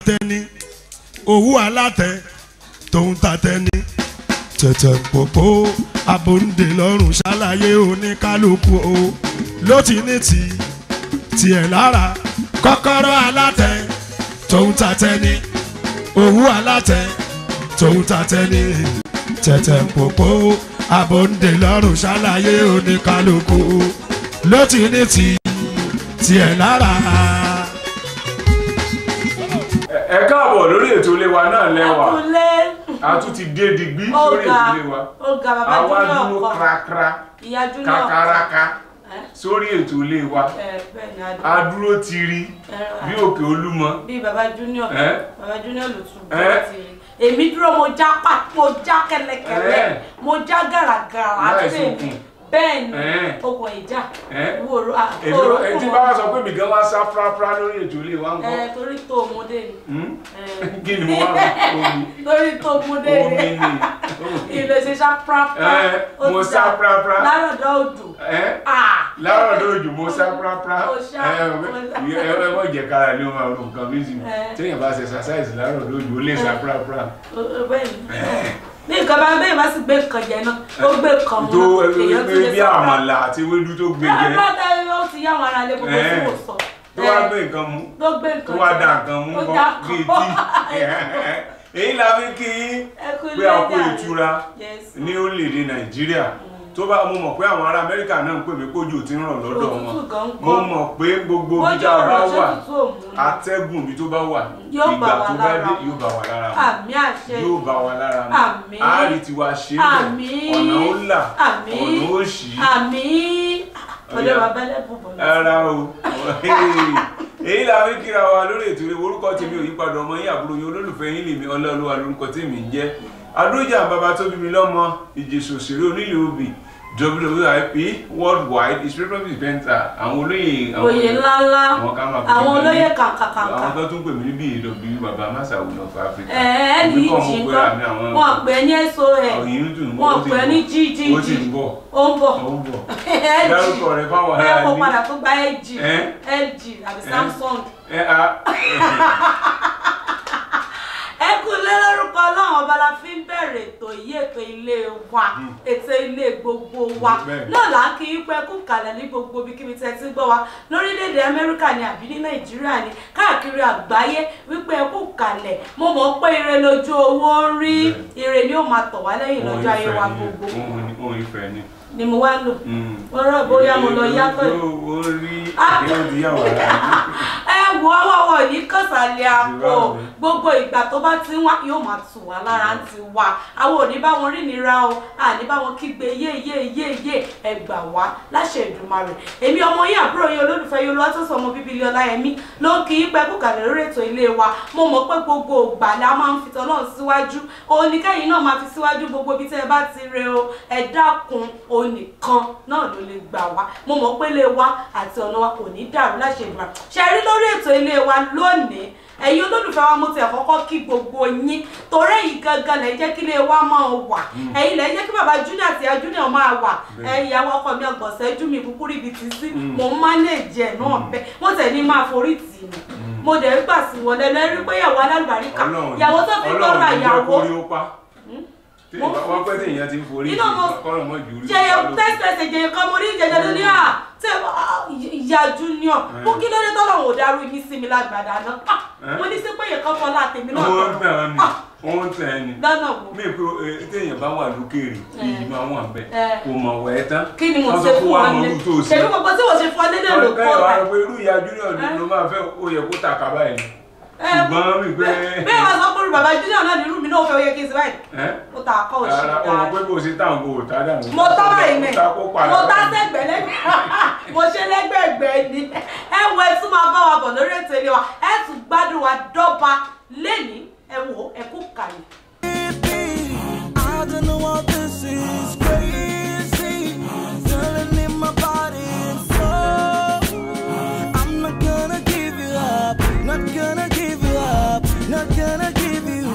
tẹni owó alátẹ tòun ta tẹni tẹ̀tẹ̀ pòpò abòǹde lọ́rùn ṣàlàyé oníkálukú o ló ti ní ti tiẹ̀ lára kọ́kọ́rọ́ alátẹ tòun ta tẹni owó alátẹ tòun ta tẹni tẹ̀tẹ̀ pòpò abòǹde lọ́rùn ṣàlàyé oníkálukú ló ti ní ti tiẹ̀ lára. Ẹ- ẹ káàbọ̀ lórí ètò ilé wa náà lẹ́wà Ẹkúnlé. a tún ti dé digbí lórí Ọ̀gá ètò ilé wa ọ̀gá bàbá àwa Júnior dúró ọkọ. krakra Ìyá Júnior ọkọ. kakaraka Ẹ́, sórí ètò ilé wa ẹ, bẹ́ẹ̀ ni a adùn. dúró tiri bí òkè olúmọ Bí bàbá Júnior. Ẹ́. Bàbá Júnior ló tún Ẹ́. bọ́ ti rí. Èmi dúró mo já pa mo já kẹlẹkẹlẹ Ẹ́. mo já gàràgàrà Láì bẹ́ẹ̀ ni sókun. bẹ́ẹ̀ ni Ẹ́. okùn ìjà Ẹ́. wòrò èmi àkóró ẹ tí bá wá sọ pé mi gan wá sá fúráfúrá lórí ètò ilé wa ń ẹ kọ́ torí tó ọmọdé ni Hmm? Ẹ. kí ni mo wá rò omi torí tó ọmọdé omi ni ni ilé ṣe ṣá pàápàá Ẹ́, mo sá fúráfúrá lárọ̀dọ̀ odò Ẹ́. ah láàárọ̀ lójú mo sá fúráfúrá Mo sá, ẹ mo sá. ẹ ẹ mọ̀ jẹ́ kára ni ó máa ro nǹkan méjì mi Ẹ́. téèyàn bá ṣe exercise láàárọ̀ lójú ó lè sá fúráfúrá. bẹ́ẹ̀ni bí nǹkan bá bẹ́ẹ̀ bá sì gbé nǹkan jẹ náà ó gbé nǹkan tó mọ́ èèyàn tún lè bí sọ̀rọ̀ àmàlà àti ewédú tó gbé jẹ ẹ̀rọ tẹ́lẹ̀ ó ti yá wọn ara lé gbogbo tí Ẹ́. mo sọ tó wá gbé nǹkan mú tó gbé tó nǹkan wá jẹ. dá nǹkan mú Ó bọ́ dá bíi nǹkan tí èyí la fi kí yín Ẹ kú pé a kó lẹ́jà rẹ̀. ìtura Yes. ní orílẹ̀-èdè nàìjíríà tó bá mo mọ̀ pé àwọn ará amẹ́ríkà náà ń pè mí kójú tí ń ràn lọ́dọ̀ wọn Òtútù gan ń mo kọ́. mọ̀ pé gbogbo bí Bójú tá a bá ọ̀rọ̀ wà ṣé tútù òmù ni. atẹ́gùn bí tó bá wà Yóò bá ìgbà wa tó bá lára dé mu. yóò bá wa lára mu àmì àṣẹ yóò bá wa lára mu Àmín. àárí tiwa ṣe é Àmín. bẹ̀ ọ̀nà ó là Àmín. ọ̀nà ó ṣì í àmì ọdẹ Ọya. bàbá lẹ́bùn bọ̀ lọ. ara o èyí la fi kíra wa lórí ètò ìrè orúkọ tèmi ò yípadà ọmọ yín àbúrò yín olólùfẹ́ yín lèmi ọlọ́ọ̀lúwa lórúkọ tèmi ń jẹ́ adójà bàbá tó bí mi lọ́mọ ìjèṣò òṣèré onílé obì WIP worldwide inspirational presenter àwọn olóyè àwọn oyè ńláńlá àwọn ká máa pè àwọn mí ní- olóyè kàǹkàkàǹkà àwọn tó tún pè mí níbi ìdọ̀bí bàbá masawu of Africa ẹ̀ẹ́ Èmi ní kàn ìjì mọ̀ pé àmì nǹkan àwọn wọn pè é ní sos òyìn dùn wọn ó ti pè é ń ní bọ̀. gg ó ti ń bọ̀ ó ń bọ̀ ó ń bọ̀ LG. dárúkọ rẹ fáwọn ẹ ará kó ilé padà tó gba LG Ẹ́. LG àbí Samsung ẹ a ẹ kú lé lórúkọ ọlọ́run ọba la fi ń bẹ̀rẹ̀ ètò yìí ètò ilé wa ètò ilé gbogbo wa Bẹ́ẹ̀ni. náà là ń kí í pẹ́ kú kalẹ̀ ní gbogbo ibikíbi tẹ́ ti ń gbọ́ wa lórílẹ̀‐èdè amẹ́ríkà ni àbí ní nàìjíríà ni káàkiri àgbáyé wípé ẹ kú kalẹ̀ mo mọ̀ pé ire lójú owó ń rí Bẹ́ẹ̀ni. ire ni ó máa tọ̀ wá lẹ́yìn òun lọ́jọ́ ayé wa ìfẹ́ ni gbogbo òun ìfẹ́ ni. ni mo wá lò Mm. wọ́n rọ̀ bóyá mo lọ yàtọ̀ yìí ó rí Ah. ìyá ìyàwó ara ẹ wo ọwọ́ ní kọ̀sàlẹ̀ àpò Ìwà mi. gbogbo ìgbà tó bá ti ń wá yóò máa tù wá lára ń ti wá àwọn ò ní bá wọn rí nira o àní bá wọn kígbe yé yé yé yé ẹ gbà wá láṣẹ Èdùmàrè èmi ọmọ yín àbúrò yín olólùfẹ́ yín olúwatósọ ọmọ bíbí ilé ọláyẹmí ló ń kí í pẹ́ kúkàlẹ̀ lórí ètò ilé wa mo mọ̀ pé gbogbo ògbà la máa ń fi tọ́lọ́run síwájú òun ní kẹ́yìn náà máa fi síwájú gbogbo ibi tẹ́ ẹ bá ti re o ẹ dákun òun nìkan náà ló lè gbà wá mo mọ̀ pé ilé wa àti ọ̀nà wa kò ní dàrú láṣẹ Èdùmàrè ṣe rí lórí ètò ilé wa lónìí ẹ̀yin olólùfẹ́ wa mo ti àkọ́kọ́ kí gbogbo yín torí ẹ̀yin gangan lẹ̀ jẹ́ kí ilé wa máa wà ẹ̀yin lẹ̀ jẹ́ kí bàbá junior àti ìyá junior máa wà Bẹ́ẹ̀. ẹ̀yin àwọn ọkọ mi ọgbọ̀nsẹ̀ jú mi kúkú ríbi ti sí mò ń mánéèjì ẹ̀ náà bẹ́ẹ̀ wọ́n tẹ̀ ní máa forí tì mí mo dẹ̀ ń gbà sí wọn lẹ́nu ẹ rí pé ìyàwó alálùbáríkà Ọlọ́run ìyàwó tó fi Ọlọ́run lọ́ra ní jẹ́ ìyàwó kó rí ó pa tí Mo- wọ́n pẹ́ tí èèyàn ti ń forí Iná mo- kọ́rọ̀ mọ́ jù ú rí jẹyẹ ó pa ló- text message yẹn kan mo ní ìjẹjẹ lórí à tẹ ìyá junior mo kí lóde tọ́lọ̀ ò darú yín sí mi lágbàdá náà Ah, mo ní sí pé yẹn kan fọlá tèmi náà wọ́n tọ̀nà. tẹ̀ ọ́ ni Ah, wọ́n tẹ̀ ẹ́ ni lọ́nà wo mí pé eh, téèyàn bá wà lókèèrè èyí máa wà bẹ́ẹ̀ Eh. kò mọ̀ wẹ̀ ẹ́ tán kí ni mo Wọ́n ṣe sọ fún wa wọn mọ ní irú tó ṣe ṣèbí gbogbo tí mo ṣe fún ọ dédé ló wọ́n kọ́ kẹ́yìn wá rẹ̀ pé irú ìyá junior ni ló máa fẹ́ ó yẹ kó tàkà báyìí ni ṣùgbọ́n mi pé bẹ́ẹ̀ wá sọ pé bàbá junior náà ní irú mi náà ó fẹ́ oyè kí n sì báyìí ẹ́ mo ta akọ́ òṣì ara ọmọ pé kò sí táwọn kò tá dànù mo tọ́ báyìí mẹ́ mo ta kó padà mo tá báyìí. sẹ́gbẹ̀ẹ́ lẹ́gbẹ̀ẹ́ mo ṣe lẹ́gbẹ̀ẹ́gbẹ́ ni ẹ wo ẹ tún máa bá wa bọ̀ lórí ètò ilé wa ẹ tún gbádùn wa dọ́ba lẹ́ni ẹ wò ẹ kú kàlẹ̀. I don't know what this is crazy. Feeling in my body and soul. I'm not gonna give you up. Not gonna give you up. Not gonna give you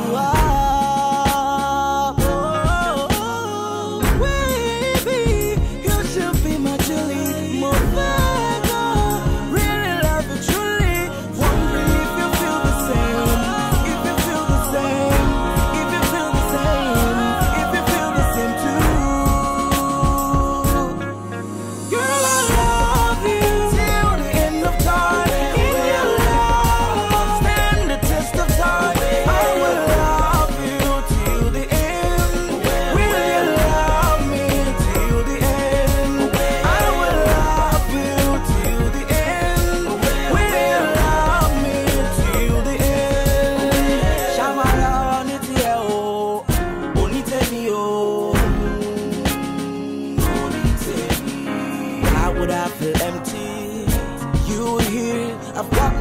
up. Oh, baby, you should be my Julie. More Really love you truly. Wondering if you feel the same.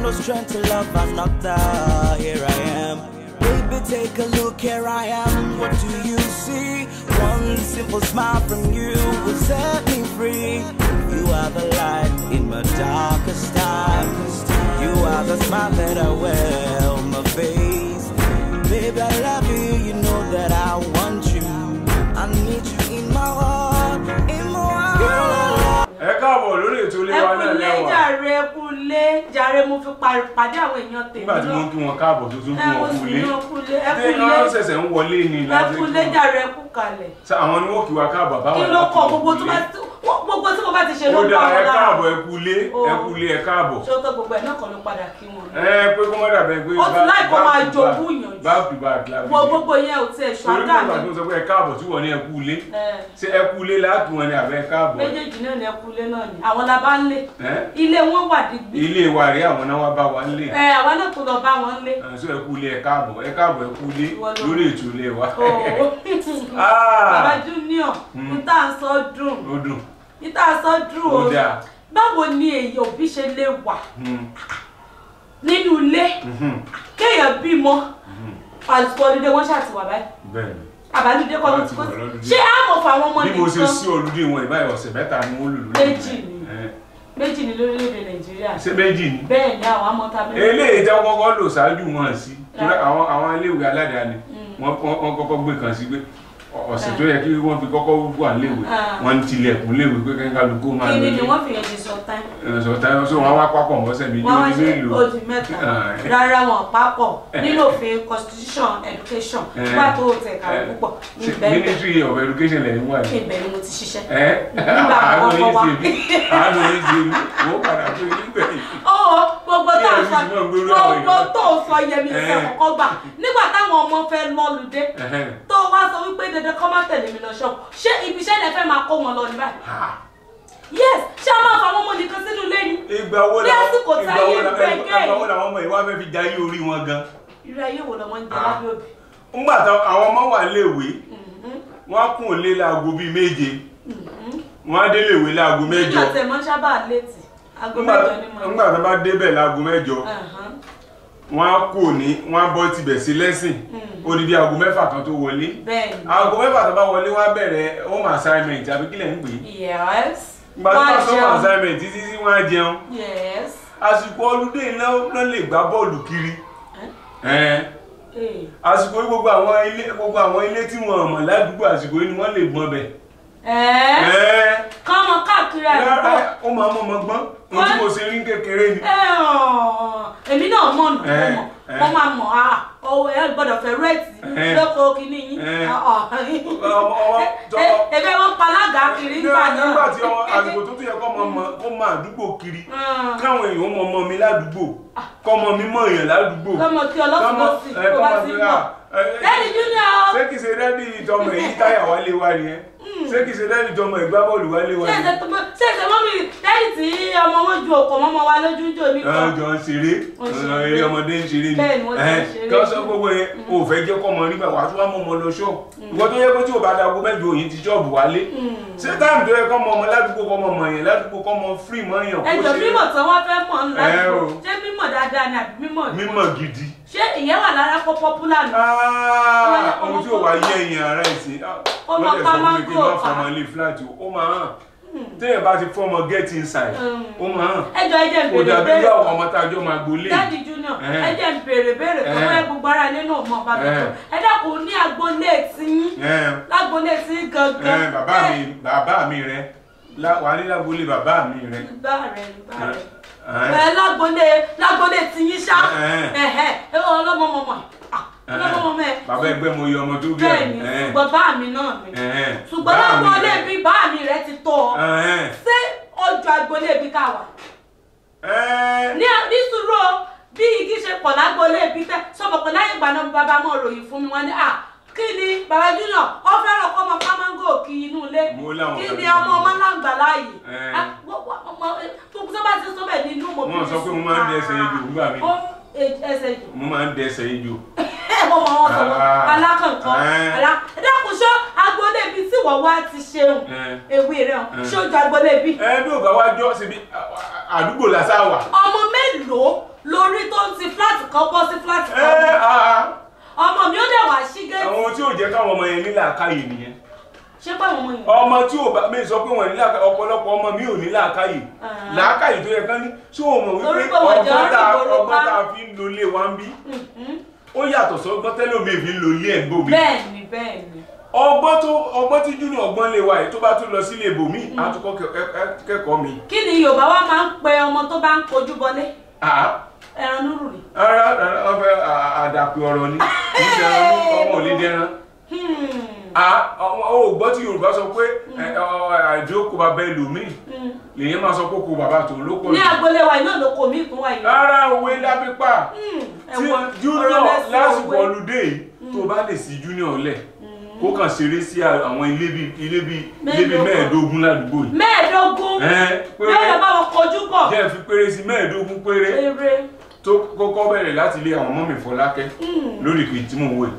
no strength to love another. Here I am. Baby, take a look, here I am. What do you see? One simple smile from you will set me free. You are the light in my darkest times. You are the smile that I wear on my face. Baby, I love you, you know that I want you. I need you in my heart, in my heart. ẹ káàbọ̀ lórí ètò ilé wa náà ẹkúlé lẹ́wà jàre ẹkúlé jàre mo fi pa- pàdé àwọn èèyàn tèmi nígbà tí wọ́n kí wọn káàbọ̀ tó tún ẹ kí mo wọn sì kú ní ilé ẹkúlé tí ẹkúlé wọ́n ṣẹ̀ṣẹ̀ ń wọlé ni láti ẹkúlé jàre ẹkú kalẹ̀ Ṣé àwọn ni wọ́n kí wa káàbọ̀ báwa kí ló láti kọ kí gbogbo wọn tó kú bá ilé. wọ́n- gbogbo tí mo bá ti ṣe ló ó bá dáa ẹ wọn lára káàbọ̀ ẹ kú ilé Ó. ẹ kú ilé ẹ káàbọ̀ ṣé ó tó gbogbo ẹ̀ náà kan ló padà kí wọn ẹ pé kó má dàbẹ̀ pé Ó ti láì kó máa jogún ìyànjú. back to back la fi wo ṣe. gbogbo yẹn ò tiẹ̀ torí ṣọ́gà nígbà tó mi sọ pé ẹ káàbọ̀ tí wọ́n ní ẹ kú ilé ẹ, ṣé ẹ kú ilé láàkì wọn ni àbẹ́ káàbọ̀ méjèèjì náà ni ẹkúlé náà ni àwọn la bá ń lé ẹ ilé wọn wà digbí ilé wa rí àwọn náà wá bá wa nílé ẹ àwa náà tó lọ bá wọn lé ṣé ẹ kú ilé ẹ káàbọ̀ ẹ káàbọ̀ ẹ kú ilé Ìwọ ló- lórí ètò ilé wa Oh. Ah. bàbá junior n tá à ń sọ dùn ó dùn n tá à ń sọ dùn ó o dáa báwo ni èyí òbí ṣe lè wà Hmm. nínú ilé Mhm. kéèyàn bímọ àsìkò ọdún wọn ṣàtìwà báyìí bẹ́ẹ̀ ni àbálùdé kọ́ ló Wọ́n ti ti kó wà lọ́lùdé. ṣé àmọ̀ fún àwọn ọmọ bí mo ṣe nìkan sí olùdí wọn ìbáyọ̀ ọ̀sẹ̀ mẹ́ta ni wọ́n lò lórí Méjì ni. Ẹ, méjì ní lórílẹ̀‐èdè nàìjíríà ṣé méjì ni bẹ́ẹ̀ ni àwọn amọ̀ta méjì eléyìí tí wọ́n kọ́kọ́ lò ṣáájú wọn sí torí àwọn àwọn iléèwé aládàáni wọ́n wọ́n- wọ́n kọ́kọ́ gbé kan sí pé ọ̀sẹ̀ tó yẹ kí wọ́n fi kọ́kọ́ wà léèwé Ah. wọ́n ń tilẹ̀kùn léèwé pé kẹ́kẹ́ kálukú máa kí lọ ni ni ilé. wọ́n fi yẹn ti sọ tán ẹ̀sọ̀ táyọ̀ sọ wọn wá pápọ̀ mọ́sẹ̀ méjì wọ́n ó wá di ṣe mélòó oṣù mẹ́ta Ah. rárá wọn papọ̀ nínú òfin constitution education Eh. nígbà tó tẹ̀ ká Eh. púpọ̀ ní Ṣé bẹ́ẹ̀ ministry of education lẹ́yìn wà ní. ibẹ̀ ni mo ti ṣiṣẹ́ ẹ Nígbà àánú àkọ́kọ́ yín wá. ṣe mí àánú yín ṣe mí wọ́n padà pé nígbẹ̀yìn. ó gbogbo tó Bí ń ẹ̀rí sọ ti máa ń gbèrú àwọn gbogbo èèyàn. tó ń sọ yẹmi Eh. ìṣẹ́ kọ̀ọ̀kan gbà nígbà táwọn ọmọ fẹ́ lọ́lùdé Ẹ̀hẹ́n. tó wá sọ wípé dandan kọ́ má tẹ̀lé mi lọ ṣọ́ọ̀bù ṣé ibi iṣẹ́ lẹ fẹ́ máa kó wọn lọ ní báyìí Ha. yes ṣé a máa fa àwọn ọmọ nìkan sínú ilé ni ìgbà wo Ní làwọn àsìkò ìgbà táyé wo làwọn gbẹ̀gẹ́ ìgbà wo yìí. làwọn ọmọ ìwà fẹ́ fi jayé orí wọn gan. irú ayé wo lọmọ ń jẹ Ah. lábẹ́ òbí ńgbà tó àwọn ọmọ wà léèwé wọ́n á kún òlé láago bíi méje wọ́n á dé léèwé láago mẹ́jọ nígbà tẹ̀ mọ́ sábà létí aago ńgbà mẹ́jọ ni mo ní. ńgbà tó bá débẹ̀ láago mẹ́jọ Ẹ̀hán. wọ́n á kú òní wọ́n á bọ́ tibẹ̀ sí lẹ́sìn odidi aago mẹ́fà kan tó wọlé bẹ́ẹ̀ ni aago mẹ́fà tó bá wọlé wọ́n á bẹ̀rẹ̀ home assignment àbí kílẹ̀ ń pè é yes ìgbà tó bá Wọ́n á sọ home jẹun. assignment títí tí wọ́n á jẹun yes àsìkò ọlúdé náà náà lè gbá bọ́ọ̀lù kiri Ẹn. Eh. àsìkò yìí gbogbo àwọn ilé gbogbo àwọn ilé tí wọn mọ̀ ládùúgbò àsìkò yìí ni wọ́n lè gbọ́n bẹ̀. Ẹ̀ẹ́. Ẹn. kọ́mọ káàkiri àdúgbò Rárá, ó máa mọ̀ mọ̀ gbọ́n ohun tí mo ṣe rí kékeré ni. Ẹ ọ̀, èmi náà mọ̀ nù Eh, mo mọ̀ eh. mo máa mọ̀ á ọwọ́ ẹ gbọ́dọ̀ fẹ́ rẹ́ẹ̀tì Eh. lóko kìíní yín Eh. Ọ̀, Ọmọ- ọmọ- tọ́- ẹ- ebe wọn palága kiri ńgbà náà nígbà tí ọmọ àsìkò tó tún yẹ kọ́ ọmọ kó máa àdúgbò kiri Mm. káwọn èèyàn mọ ọmọ mi ládùúgbò kọ́ ọmọ mi mọ̀ èèyàn ládùúgbò. kọ́mọ tí ọlọ́sùn lọ sí ẹ, kó bá kọ́mọ ti fi- mọ̀ ah, ẹ, ẹ, lẹ́yìn junior ṣé kìí ṣe dádì ìtọ́mọ èyí táyà wálé wá ni ẹ ṣé kìí ṣe dádì ìtọ́mọ ìgbá bọ́ọ̀lù wálé wá ṣé ni ẹ. ẹsẹ̀ tó mọ́ ṣé ẹsẹ̀ mọ́ mi lẹ́yìn tí ọmọ wọn ju òkò mọ́mọ́ wa lójú jò ní Àwọn kan jọ ń ṣeré Wọ́n ṣeré. ọ̀nà eré ọmọdé ń ṣeré ni Bẹ́ẹ̀ ni wọ́n ti ń Ẹn, ṣeré. kí wọ́n sọ gbogbo yẹn o ò fẹ́ jẹ́ kọ́ ọmọ nígbà wàá tún wá mọ́ ọmọ lọ ṣọ́ọ̀ ìwọ tó yẹ pé tí o bá dago mẹ́jọ òyìn ti ṣọ́ọ̀bù wálé ṣé táìmù tó yẹ kọ́ ọmọ ọmọ ládùúgbò kọ́ ọmọ ọmọ yẹn ládùúgbò kọ́ ọmọ fírì mọ́ yàn kó ẹjọ́ ṣe mímọ̀ tí wọ́n fẹ́ mọ̀ ńlá Ẹ o. ṣé mímọ̀ dáadáa ni àbí mímọ̀ ìwọ? mímọ̀ gidi ṣé ìyẹn wà lára pọ́ pọ́pùlà nù Ah, ohun tí ò wá yẹ ẹ̀yìn ara ẹ̀ sí Ó wọ́n máa lè pa sọ fún mi kí n má mango fọmọ pa. ilé flat o ó máa hàn téèyàn bá ti fọmọ get inside ó máa hàn ẹjọ́ ẹjẹ́ ń kò bèrè dàbí bèrè bí àwọn ọmọ tá a jọ máa gbolé dáàdì junior Eh. ẹjẹ́ ń bèrè bèrè tó Eh. wọ́n ẹ gbogbo ara ilé náà mọ̀ bá mi Eh. tó ẹ dákun ní agboolé tiyín Ẹn, lágboolé tí gangan ẹn, bàbá mi bàbá mi rẹ lá- wà ní lágbolé bàbá mi rẹ gbá rẹ gbá rẹ Ẹn, ẹ lágboolé lágboolé tiyín ṣá Eh. ẹhẹ ẹ ọlọmọ mọmọ ọlọmọ mọmọ ẹ bàbá ẹgbẹ́ mo yọ ọmọ tó bí bẹ́ẹ̀ ni ẹ̀ ṣùgbọ́n bá mi náà ni ẹn, ṣùgbọ́n bàbá mi lágboolé rẹ. bí bá mi rẹ ti tọ́ ọ Ẹn, ṣé ọjọ́ agboolé bí ká wà ẹn, ní ní sùúrù o, bí igi ṣe pọ̀ lágboolé bí tẹ́ sọ̀bọ̀ pé láyé ìgbà náà bàbá mọ̀ ròyìn fún mi wọ́n ní à kí ni bàbá junior ọ fẹ́ràn kọ́ ọmọ pámángò kí inú ilé Mo láwọn kí kan ni tó ọmọ ọmọ láǹgbà láàyè Eh. Ah, wọ́n- wọ́n- ọmọ- gbogbo tó bá ti sọ bẹ́ẹ̀ nínú mo Wọ́n sọ pé mo máa ń dẹsẹ̀ ejò nígbà míì. Ó ń ẹsẹ̀ ejò mo máa ń dẹsẹ̀ ijó ẹ mọ mọ wọn sọ̀rọ̀ Ah. alákànkàn Eh. alá ẹ dákun ṣó agboolé ibi tí wọ́n wá ti ṣeun Eh. ewé rẹ̀ hàn Eh. ṣó ju agboolé ibi ẹ bí ò bá wá jọ síbi àdúgbò lásán wà ọmọ mélòó lórí tó ń ti flat kan bọ́ sí flat ẹ kan àá ọmọ mi ó dẹ̀ wá sí géètì àwọn tí ò jẹ́ káwọn ọmọ yẹn nílà káyè nìyẹn ṣé báwọn ọmọ yẹn. ọmọ tí ò bá mi sọ pé wọn ní làákàyè ọ̀pọ̀lọpọ̀ ọmọ mi ò ní làákàyè Ah. làákàyè tó yẹ kán ní tí o mọ̀ Torí wípé pé wọ́n jẹ́ ọgbọ́n tá onígboro ọgbọ́n pa. tá a fi ń lo ilé wa ń bí Mhm. ó yàtọ̀ sọ́gbọ́n tẹ́lómi fi ń lo ilé ẹ̀ ń gbòmí bẹ́ẹ̀ni bẹ́ẹ̀ni ọgbọ́n tó ọgbọ́n tí júnior ọgbọ́n lè wa yìí tó bá tún lọ sílé ibòmí á tún kọ́ kẹ- ẹ- ẹ- kẹ́kọ̀ọ́ mi. kí ni yorùbá wa máa ń pe ọmọ tó bá ń kojú bọlé àá ẹran núrù ni. ara ara ọfẹ àdàpè ọ̀rọ̀ ni kì í ṣe ẹran ní ọmọ ò lè dẹran. Hmm. à ọmọ ò gbọ́ tí yorùbá sọ pé ẹ, ọ, àìjókòó bàbá ẹlòmíì Hmm. lèyìn máa sọ pé kò bàbá tòun ló pọ̀ ní jù. agboolé wa iná ló kò mí ìkún wa yìí. rárá òwe lápípà Hmm. tí ẹ̀wọ̀n junior ọ̀rọ̀ lẹ́sìn lásìkò òwe. ọlùdé yìí tó bá lè sí junior lẹ̀ kó kàn ṣeré sí àwọn ilé bíi ilé bíi ilé bíi Mélòó kan. mẹ́ẹ̀ẹ́dógún ládùúgbò yìí. mẹ́ẹ̀ẹ́dógún ẹ yóò lọ péré bá wọn kojú bọ̀. jẹ́ fi péré sí mẹ́ẹ̀ẹ́dógún péré eré. tó kọ́kọ́ bẹ̀rẹ̀ láti ilé àwọn mọ́mì fọlákẹ́ Hmm. lórí ìpè tí mò ń wò yìí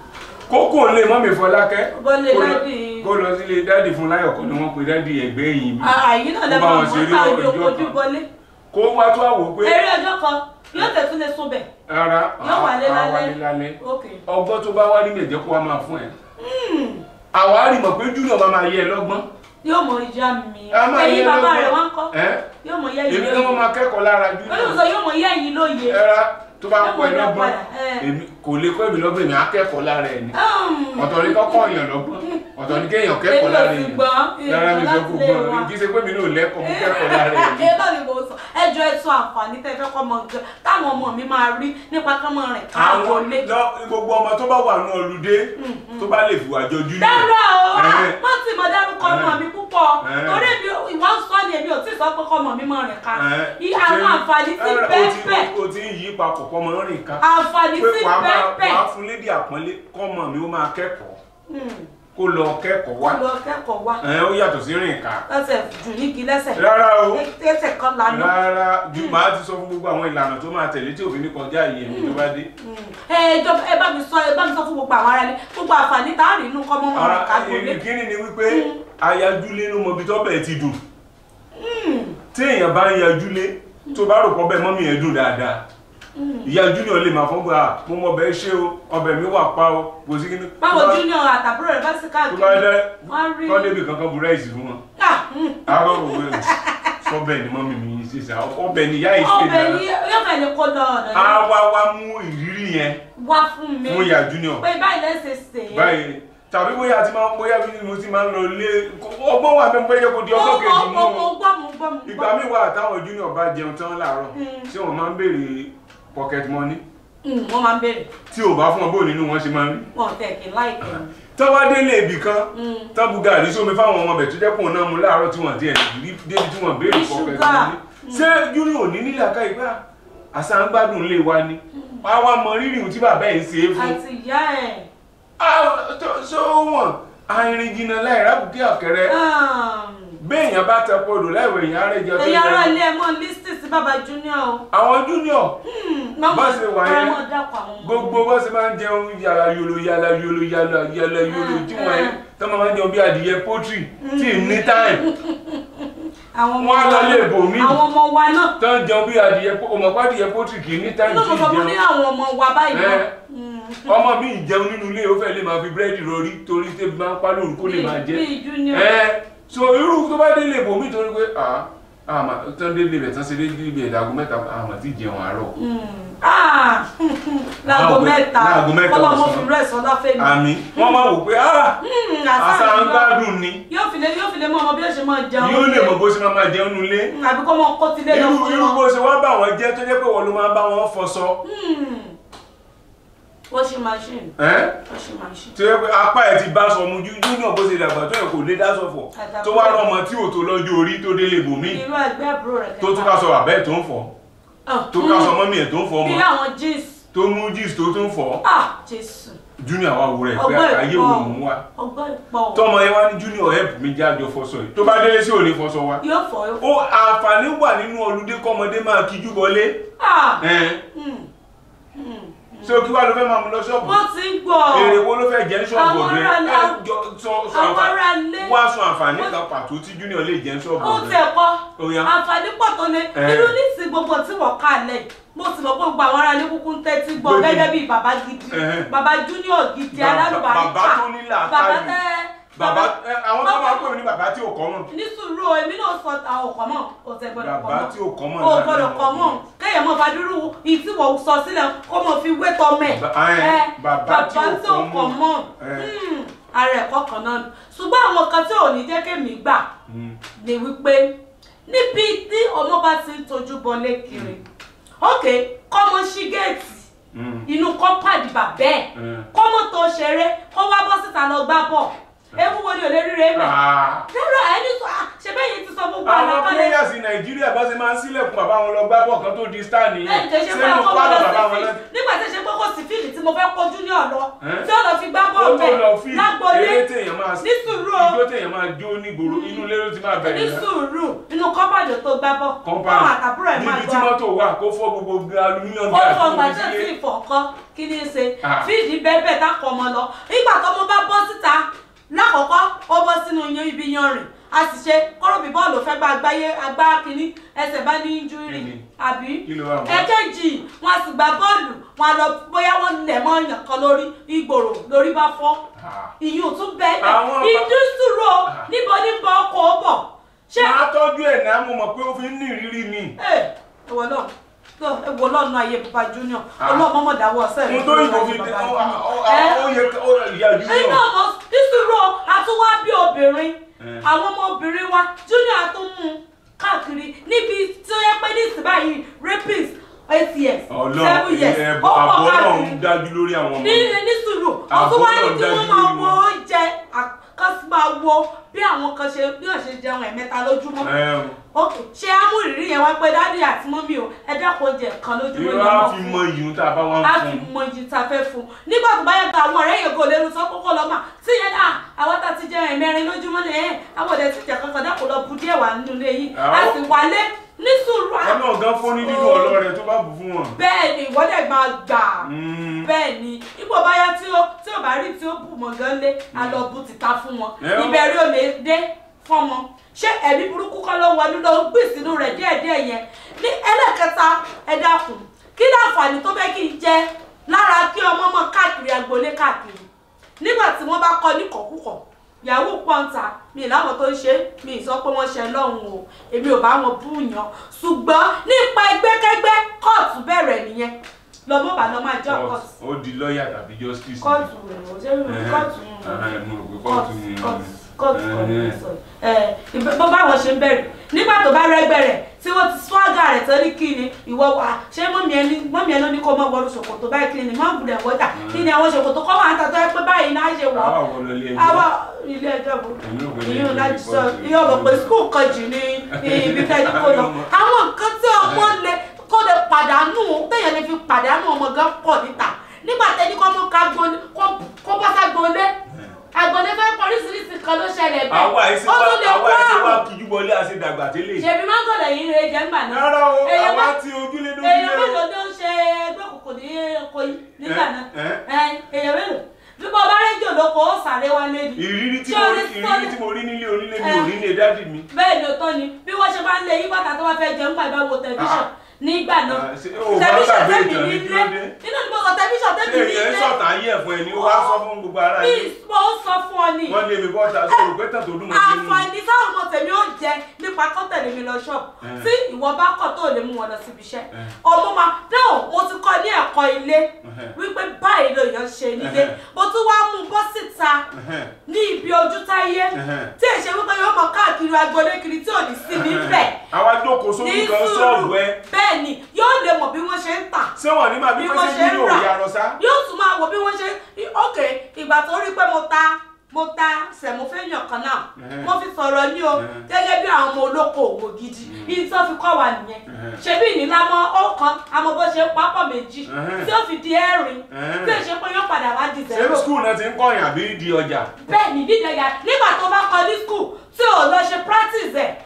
kókó ilé mọ́mì fọlákẹ́ Bọ́lé kó lọ- dádì. kó lọ sílé dádì fún láyọ̀ kọ́ ni wọ́n pe dádì ẹ̀gbẹ́ ẹ̀yìn bí àyí náà Ó lè bá máa wọn mọ̀ ṣeré ká ọjọ́ ojú kojú kan. bọlé. kó wá tó àwò pé eré ọjọ́ kan yóò tẹ̀tún lè sún bẹ̀. rárá yóò wálé àá lálẹ́. wálé lálẹ́ ok. ọgbọ́n tó bá wá nílẹ̀ jẹ́ kó wá máa fún ẹ Hmm. àwa á rí mọ̀ pé júnior máa máa yẹ ẹ lọ́gbọ́n yóò mọ ìjà mi. a máa yẹ ẹ̀yin ẹ bàbá lọ́gbọ́n rẹ̀ wọ́n kọ́. ẹ́ yóò mọ yẹ́ èmi yìí náà wọ́n máa kẹ́kọ̀ọ́ lára júnior olùsọ yóò mọ yẹ́ yìí lóye. ẹ̀rá tó bá Yóò kọ́ ẹ mọ dá lọ́gbọ́n padà, ẹ̀. èmi kò lè kọ́ èmi lọ́gbọ́n èmi á kẹ́kọ̀ọ́ lára ẹ̀ ni Hmm. ọ̀tọ̀ ni kọ́kọ́ èèyàn lọ́gbọ́n ọ̀tọ̀ ni kéèyàn kẹ́kọ̀ọ́ Èmi ò lára sì èèyàn gbọ́n, lára mi èèyàn sọ kó láti lè gbọ́n wá. kì í ṣe pé mi náà lẹ́kọ̀ọ́ mo kẹ́kọ̀ọ́ lára ẹ̀ ni ẹ náà ni mo sọ ẹjọ ẹtún àǹfààní tẹ fẹ́ kọ́ mọ nǹkan táwọn ọmọ mi máa rí nípa kán mọ rìn káàbọ̀ àwọn lé. lọ gbogbo ọmọ tó bá wà ní ọlùdé tó bá lè fìwà jọ júnior dára o Ẹ̀hẹ́n. má sì mọ dárúkọ ọmọ mi púpọ̀ Ẹ̀hẹ́n. torí mi ìwọ ń sọ ni èmi ò tí ì sọ pé kọ́ ọmọ mi mọ rìn ká Ẹ̀hẹ́n. I- àwọn Ṣé- àǹfààní tí ẹ̀rọ, o bẹ́ẹ̀ ti- bẹ́ẹ̀ o ti ń yí papọ̀ kọ́ mọ́ rìn ká àǹfààní pé tí wàá máa bẹ́ẹ̀ bẹ́ẹ̀ wàá fún lédi àpọ́nlé kọ́mọ mi ó máa kẹ́kọ̀ọ́ Hmm. kó lọ kẹ́kọ̀ọ́ wá wọ́n lọ kẹ́kọ̀ọ́ wá ẹ̀ ó yàtọ̀ sí rìn ká lọ́sẹ̀ jù nígi lẹ́sẹ̀ rárá o lẹ́sẹ̀ kan lánàá. rárá ju màá ti sọ fún gbogbo àwọn ìlànà tó máa tẹ̀lé tí òfin ní kọjá yìí ẹ̀mí tó bá dé. ẹ jọ ẹ bá mi sọ ẹ bá mi sọ fún gbogbo àwọn aráàlú gbogbo àǹfààní tá a rí inú kọ́ mọ́ wọn rìn ká gbólé. ìkíni ni wípé ayájúlé ló mọ ibi tó bẹ̀ ti dùn tí èèyàn bá ń yajúlé tó bá rò pọ̀ bẹ́ẹ̀ mọ́mí ẹ̀ dùn dáadáa ìyá júnior lè máa fọ́n gbà mo mọ ọbẹ̀ ṣé o ọbẹ̀ mi wà pa o kò sí kíní. báwo tó bá- junior àtàbúrò rẹ bá sì tó bá káàkiri dẹ́ wọ́n rí kọ́ débi kankan bu ráìsì fún wọn. Ah, hmm. àárọ̀ òwe o sọ́bẹ̀ ni mọ́mí mi yìí ṣe sá ọbẹ̀ ni ìyá yìí ṣe ọbẹ̀ dára. yìí yóò fẹ́ lè kó lọ ọ̀dọ̀ a yẹn wá wá mú ìrírí yẹn wá fún mi fún ìyá junior pé báyìí lẹ́sẹ̀ sè é. báyìí tàbí bóyá ti máa ń bóyá bí mo ti máa ń lọ lé ọgbọ́n wà bẹ́ẹ̀ bóyá kò di ọjọ́ kejì mú mo o. mo gbọ́ mo gbọ́ mo ìgbà gbọ́. míì wà táwọn junior bá jẹun tán láàárọ̀ Mm. tí wọ́n máa ń béèrè pocket money Hmm, wọ́n máa ń béèrè tí ò bá fún ọ bó nínú wọn ṣe máa ń rí. wọn ò tẹ̀ kí n láìpẹ́ mi. tọ́wọ́ délé ibì kan Mm. tán bu gàrí sómi fáwọn ọmọ bẹ̀ tó jẹ́ pò náà mu láàárọ̀ tí wọ́n díẹ̀ rí débi tí wọ́n béèrè Ní pocket ṣúgà. money. ṣé junior ò ní nílà ká ìgbà àṣà ń gbádùn lé wa ni wá wá mọ rírì ohun tí bàbá ẹ̀ ń ṣe é fún. àti ìyá ẹ̀ Ah, tó- ṣó wọ̀n àìrìn jìnnà láì rábùkí ọ̀kẹ́rẹ́ béèyàn bá tẹ podò láìwé èèyàn arẹ́jọ tó ẹ̀yin ará yẹ ilé ẹ̀ mọ́ lísítì sí bàbá junior o. àwọn junior mọ́mọ́ Bá ṣe wà yẹn, ọmọ dàpọ̀ àwọn ọmọ. gbogbo bó ṣe máa ń jẹun yàrá yolo yàrá yolo yàrá yàrá yolo tí wọ́n yẹn tó máa ń jẹun bí adìyẹ pọ́tírì tí ì ní táìmù àwọn ọmọ wọ́n á lọ wa- lé ibòmíì. àwọn ọmọ wa náà tó ń jẹun bí adìyẹ ọmọ pàdìyẹ pọ́tírì kì í ní táìmù inú tí mo sọ ì fún ní jẹun àwọn ọmọ wa báyìí náà. Ẹ. ọmọ mi ì jẹun nínú ilé ó fẹ́ lè máa fi búrẹ́dì rọrí torí tẹ́bi máa ń pa lóru kó lè máa jẹ bíi junior. ẹ so irú tó bá délé ibòmíì torí pé ah àmà tán délé ibẹ̀ tán ṣe dé ibi ẹ̀dàgún mẹ́ta àmà tí jẹun àárọ̀ Ah, láago Láago- mẹ́ta láago mẹ́ta kọ́lọ́ mo ọ̀sán. fi rẹ̀ sọ́dá fẹ́mi. àmì wọ́n máa wò pé ah Hmm, àṣà àṣà ń ń gbádùn. gbádùn ni yóò fi lè yóò fi lè mọ ọmọ bí ó ṣe máa jẹun. yóò lè mọ bó ṣe máa máa jẹun nulẹ̀ Hmm, àbí kọ́ mọ kó tilé lọ irú fún irú wọn. bó ṣe wá bá wọn jẹ́ tó jẹ́ pé wọ́n ló máa bá wọn fọṣọ Hmm. washing machine ẹ́ washing machine. tó yẹ pé apá ẹ̀ ti bá sọ mu júnior bó ṣe dàgbà tó yẹ kò lè dá sọ̀fọ̀ Àdàpọ̀. tó wá rọmọ tí ò tó lọ́jọ́ orí tó délé ibòmíì irú ẹgbẹ́ àbúrò rẹ̀ tó tún ká sọ àbẹ́ tó ń fọ̀ Ah, tó ká sọ mọ́mí ẹ̀ tó ń fọ̀ bí ọmọ àwọn jeans. tó mú jeans tó tún fọ̀ ah jésù junior wa wúrẹ̀ pé Ọgbọ́n ayé ìpọ̀. wo mò ń wá ọgbọ́n ìpọ̀ tọmọ yẹn wá ní junior help mi jáde fọṣọ yìí tó bá délé sí òní fọṣọ wa yóò fọ yóò fọ. ó àǹfààní wà nínú ọlùdé kọ́mọdé máa kíjú bọlé ah ẹ̀ hmm, hmm, hmm. ṣé o kí wá ló fẹ́ máa mú lọ ṣọ́ọ̀bù wọ́n ti ń gbọ́ èrè wo ló fẹ́ jẹ́ ní ṣọ́ọ̀bù Àwọn ọ̀gbẹ́ ará ilé- ẹ jọ sọ sọ àwọn àǹfà- ará ilé- wá sọ àǹfààní wọ́n- kan pàtó tí junior lè jẹ́ ní ṣọ́ọ̀bù ó ọ̀gbẹ́ tẹ̀ kọ́ Ó yá. àǹfààní pọ̀ tó lé Eh. irú nísìnyí gbogbo tí wọ́n kà lẹ̀ mo sì mọ̀ pé gbogbo àwọn ará ilé kúkú ń tẹ́tí gbọ́ Gbèdé. gẹ́gẹ́ bíi bàbá gidi Eh. bàbá junior gidi Bàbá- alálùbáríkà bàbá tó ní làákàyè. bàbá tẹ́ bàbá ẹ, àwọn tó bàbá- máa ń pè mí ní bàbá tí ò kọ́ mọ̀ ní sùúrù o èmi náà sọ àwọn ọkọ mọ o tẹ gbọ́dọ̀ kọ Bàbá mọ tí ò kọ́ mọ̀ o náà gbọ́dọ̀ ni kọ àwọn mọ ọmọ. kéèyàn mọ fàdúrú ìtí wọ́n sọ sílẹ̀ kó mọ fi wé tọmọ ẹ̀ Ba- ẹ, bàbá tí ò tí ò kọ́ kọ mọ̀. mọ Ẹ. ara ẹ̀kọ́ kan náà ni ṣùgbọ́n àwọn kan tí ò ní jẹ́ kémi gbà ni wípé níbi tí ọmọ bá ti ń tojú bọlé kiri ok kọ́mọ ṣí géètì inú kọ́pàdì bàbẹ́ ẹ̀ Mm. kọ́mọ tó ṣeré kó wá bọ́ síta lọ gbá bọ̀ ewu wo ni ò lè rí rèé mẹ́ Ah. rárá ẹni sọ ah, ṣe bẹ́ẹ̀ yìí ti sọ gbogbo àwọn àlàkalẹ̀ players nàìjíríà bá ṣe máa ń sílẹ̀kùn bàbá wọn lọ gbá bọ̀ kan tó di star ẹ nìyẹn jẹ́ ṣe pé sínú ọkọ pálọ̀ lọ bàbá sí wọn fíìlì náà nígbà tí ṣe pé kò sí fíìlì tí mo fẹ́ kojú ní ọ̀lọ́ Ẹ́? tí ó lọ fi gbá ó bọ́ọ̀lù tó lọ bẹ́ẹ̀ fi lágbolé eré téèyàn máa ní sùúrù o ijó téèyàn máa jó nígboro inú ilé ló ti máa ní bẹ̀rẹ̀ náà. sùúrù inú kọ́pàdé tó gbá bọ́ compound fáwọn àtàbúrò ẹ̀ máa níbi tí gbá mọ́tò wà kó fọ́ gbogbo aluminium ó gas fọ tó fi gbàjẹ́ sílé. sí ìfọ̀kọ́ kí ni í ṣe Ah. fíìdì bẹ́ẹ̀ bẹ́ẹ̀ tákọ̀ ọmọ lọ nígbà tó mo bá bọ́ síta lákọ̀ọ́kọ́ ó bọ́ sínú yan ibi yanrìn a sì ṣe kọ́rọ̀bì bọ́ọ̀lù fẹ́ gba àgbáyé agbá kínní ẹsẹ̀ bá ní injúrì Kíni? àbí Kí ló wà mọ́? ẹ̀kejì wọn a sì gba bọ́ọ̀lù wọn a lọ bóyá wọn lẹ̀ mọ́ ọyàn kan lórí ìgboro lórí bá fọ́ Ah. ìyún tún bẹ́ẹ̀ Àwọn bẹ́ẹ̀ bá- ìdúsùrò níbo ní bọ́ ọkọ̀ ó bọ̀ ṣé máa tọ́jú ẹ̀ náà mo mọ̀ pé ó fi ń ní ìrírí ni. ẹ ẹwọ náà tó ẹwọ lọ́nà ayé bàbá junior Ah. ọlọ́mọ dáwọ́ ọ̀sẹ̀ mo tó yìnbọn fi dé ó ó- ó- ó yẹ kó ìyá ẹyin junior. náà mọ nísìrò àtúwá bí obìnrin Eh. àwọn ọmọ obìnrin wa junior àtúmú káàkiri níbi tí ó yẹ pé ní ìsìn báyìí rapist eight years ọlọ́run seven years ẹ ó pọ̀ àbọ̀ náà káàkiri ń dájú lórí àwọn ọmọ ní rẹ̀. ní sùúrù Àbọ̀ ọtún wá ní náà kí dájú wọ́n máa lórí wo wọn. oúnjẹ àkọsí máa wo bí àwọn kan ṣe bí wọ́n ṣe jẹun ẹ̀mẹ́ta lójúmọ́ Ẹ o. ok ṣé amúrìrí yẹn wá pé dádì àti mọ́mí o ẹ dákun oúnjẹ kan lójúmọ́ irú ni á wọ́n fi fún mọ ìyún tá a bá wọn a fún fi un. mọ iyì tá a fẹ́ fún un nígbà tó bá yẹ gba àwọn ọ̀rẹ́ yẹn kò lè sọ kókó lọ́mà tí yẹn náà àwọn tá a ti jẹ ẹ̀mẹrin lójúmọ́ ni ẹ̀ àwọn ọ̀dẹ ti jẹ kankan dákun lọ bu díẹ̀ wà nínú ilé yìí a Àwọn- sì wálé ní sùúrù à- ọlọ́run gan fún ní dídùn Oh. ọlọ́rẹ̀ tó bá bù fún wọn. bẹ́ẹ̀ ni ìwọ́dẹ̀ máa gbà Mm. bẹ́ẹ̀ ni ipò báyá tí ó tí ó bá rí tí ó bù mọ́ gan lé a lọ bu tìta fún wọn Ẹ ó- ìbẹ̀rẹ̀ ò lè dé fọ́mọ ṣé ẹ̀mí burúkú kọ́ ló wọnú lọ ń gbè sínú rẹ̀ díẹ̀díẹ̀ yẹn ní ẹlẹ́kẹta ẹ dákun kí láǹfààní tó fẹ́ kí n jẹ lára kí ọmọ mọ káàkiri agboolé káàkiri nígbà tí wọ́n bá kọ́ ní kọ̀kúkọ̀ yahoo pọ́ńtà mi láwọn tó ń ṣe mi ì sọ pé wọ́n ṣe lọ́hùn o èmi ò bá wọn búùyàn ṣùgbọ́n nípa ẹgbẹ́kẹ́gbẹ́ kóòtù bẹ̀rẹ̀ nìyẹn lọ́mọ bá lọ́ máa jẹ́ kóòtù ó di lọ́ọ̀yà tàbí justice. kóòtù rẹ̀ ò ṣe kóòtù Ẹ, mo rò pé kóòtù ni. kóòtù kóòtù kan Ẹ, ní sọ ẹ ìbẹ- bó báwọn ṣe ń bẹ̀rẹ̀ nígbà tó bá rẹ́gbẹ́ rẹ̀ tí wọ́n ti swagger rẹ̀ tán ní kí ni ìwọ wà ṣé mọ́mí ẹni mọ́mí ẹni ó ní kó mọ́ wọlé ṣòkòtò báyìí kí ni mọ́ gbùdẹ̀ wọ́jà kí ni àwọn ṣòkòtò kọ́ máa ń tàtọ́ ẹ pé báyìí náà ṣe wọ̀ àwa wọ lọ ilé ẹjọ́. àwa ilé ẹjọ́ bò Èmi ò gbé ní ìyún ilé láti sọ ìbọn. iye ọ̀rọ̀ pé skul kan jù ní ibi tẹ́jú kó lọ àwọn nǹkan tí ọmọ lè kó lè pàdánù téèyàn lè fi pàdánù ọmọ gan pọ̀ níta nígbà tẹ́ni kọ́ mú ká gbóni kó bá sá gbóni àgbọ̀nẹ́ fẹ́ pọ̀ oríṣiríṣi kan ló ṣẹlẹ̀ bẹ́ẹ̀ àwa ẹsẹ ó wa tún lè àwa kó ẹsẹ wa àrùn kíjú wọlé àṣedàgbà tẹ́lẹ̀. ṣèbí mángòlè yìí rè jẹ́ ńgbà náà rárá o èèyàn àwa má- ti ojúlé èèyàn lójúlé mélòó o. ló ń ṣe ẹgbẹ́ òkùnkùn ní Ìkòyí nígbà Ẹ, náà ẹ. Ẹ, èèyàn mélòó bí mo bá rédíò lóko ó sáré wá lédi ìrírí tí Ṣé mo o rí ní ìrírí sọ́ọ̀lì? tí mo rí nílé onílé mi Ẹ. ò rí ní dádì mi. bẹ́ẹ̀ ni ó tọ́ ni bí wọ́n ṣe máa ń lé yí bàtà tó bá fẹ́ jẹun gbà bá wo tẹlifíṣàn nígbà náà Ah, ṣé o máa ń gbàgbé tẹlifíṣàn tẹ́mi ìtàn ní ní kí ilé ló dé? nínú ni mo sọ tẹlifíṣàn ṣé tẹ́mi ní èèyàn ilé sọ̀tà ayé ẹ̀fọn ẹ̀ ni ó wá sọ fún gbogbo ara bí yìí. mo ń sọ fún ọ ni wọ́n lé mi bọ́ta sọ̀rọ̀ pé tàn tó dùn mọ́ mi nínú. àǹfààní táwọn ọmọ tèmi ó jẹ nípa kọ́tẹ̀lé mi lọ ṣọ́ọ̀bù Eh. tí ìwọ bá kọ̀ tó lè mú wọn lọ síbi iṣẹ́ Eh. ọmọ máa dáhùn mo ti kọ́ ní ẹ̀kọ́ ilé Eh. wípé báyìí lèèyàn ṣe nílé Eh. mo tún wá mú un bọ́ síta Ẹhẹ́n. ní ibi ojú táyé Eh. tí èṣe wípé yóò mọ káàkiri agboolé kiri tí ò ní sí níbẹ̀ àwa jókòó ní sórí kan sùúrù ṣọ́ọ̀bù ẹ bẹ́ẹ̀ ni yóò lè mọ̀ bí wọ́n ṣe ń tà ṣé wọ́n ní máa bí bí pé wọ́n ṣé ṣe bí ń yóò rà yà lọ sá. yóò tún máa wò bí wọ́n ṣe ok ìgbà tó rí pé mo ta mo ta sẹ̀mọ́fẹ́yàn kan náà Ẹhẹ́n. mo fi sọ̀rọ̀ ní o Ẹhẹ́n. gẹ́gẹ́ bí àwọn ọmọ olóko òwò gidi yìí tó fi kọ́ wa nìyẹn Ẹhẹ́n. ṣebí ìnílámọ́ ọ̀kan àmọ́ bó ṣe pápọ̀ méjì Ẹhẹ́n. tí ó fi di ẹ̀rin Ẹhẹ́n. tí èṣe pé yóò padà wá di ṣé zero skul náà ti ń kọ̀yìn àbí di ọjà. bẹ́ẹ̀ ni dídẹ̀ yà nígbà tó bá kọ ní skul tí ò lọ ṣe practice ẹ̀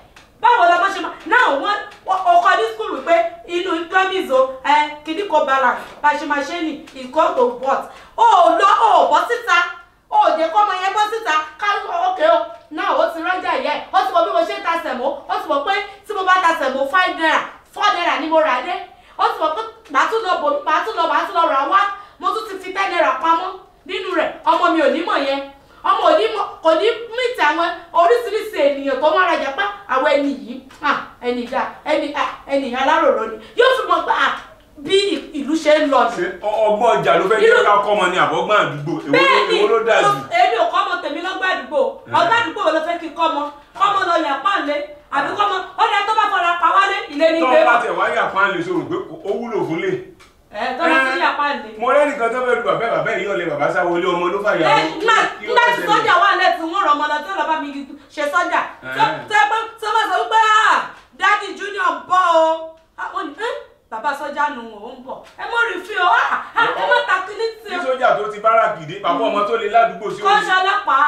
báwo la bá ṣe máa náà wọ́n ọkọ̀ ní skul wípé inú economies o ẹ kìíní kò balance bá ṣe máa ṣe ní ìkọ́ tó bọ̀t ó lọ ó bọ́ síta ó jẹ́ kọ́ ọmọ yẹn bọ́ síta ká ókè o náà ó ti rọ́jà yẹ ó ti mọ bí mo ṣe ń ta sẹ̀mó ó ti mọ pé tí mo bá ta sẹ̀mó five naira four naira ni mo rà dé ó ti mọ pé màá tún lọ bò màá tún lọ màá tún lọ rà wá mo tún ti fi ten naira pamọ́ nínú rẹ̀ ọmọ mi ò ní mọ̀ yẹn ọmọ òní kò ní mìtì àwọn oríṣiríṣi ènìyàn tó máa rajà pé àwọn ẹni yìí ẹni ìdá ẹni ẹni aláròrò ni yóò fi mọ̀ pé bí ìlú ṣe ń lọ ni. ṣe ọgbọ́n ọjà ló fẹ́ jẹ́ ká kọ́ ọmọ ní àbọ̀gbọ́n àdúgbò èwo ló- bẹ́ẹ̀ni èwo ló dáa jù. èmi ò kọ́ ọmọ tèmi lọ́gbà àdúgbò ọgbà àdúgbò wo ló fẹ́ kí kọ́ ọmọ kọ́mọ lọ yà pàǹlé àbí kọ́mọ ó ní ẹni tó bá fọra pa wálé ilé ní tọ́ gbé bá bọ̀ tẹ̀ wáyà pan lè sọ̀rọ̀ pé ó wúlò fún lè. ẹ̀ tó bá tún yà pàǹlé. mo rẹ́nìkan tó fẹ́ lu bàbá bàbá yìí ọ̀lẹ́ bàbá sáwọlé ọmọ ló fàyà ẹ lọ. nígbà Kí ló nígbà fẹ́ tí ṣẹlẹ̀? sọ́jà wà lẹ́tì wọ́n rọ̀ ọmọ lọ tí wọ́n bá mi ṣe sọ́jà Ẹ̀. tẹ́ pé tí wọ́n bá sọ wípé ah dádì junior ń bọ̀ o Ah, wọ́n ní ẹ́ bàbá sọ́jà nù ó ń bọ̀ ẹ mọ̀ rí fi o ah ah, ẹ má ta kíní tí ní o sójà tó ti bára kìdé bàbá ọmọ tó le ládùúgbò sí kọ́ ṣe ọlọ́pàá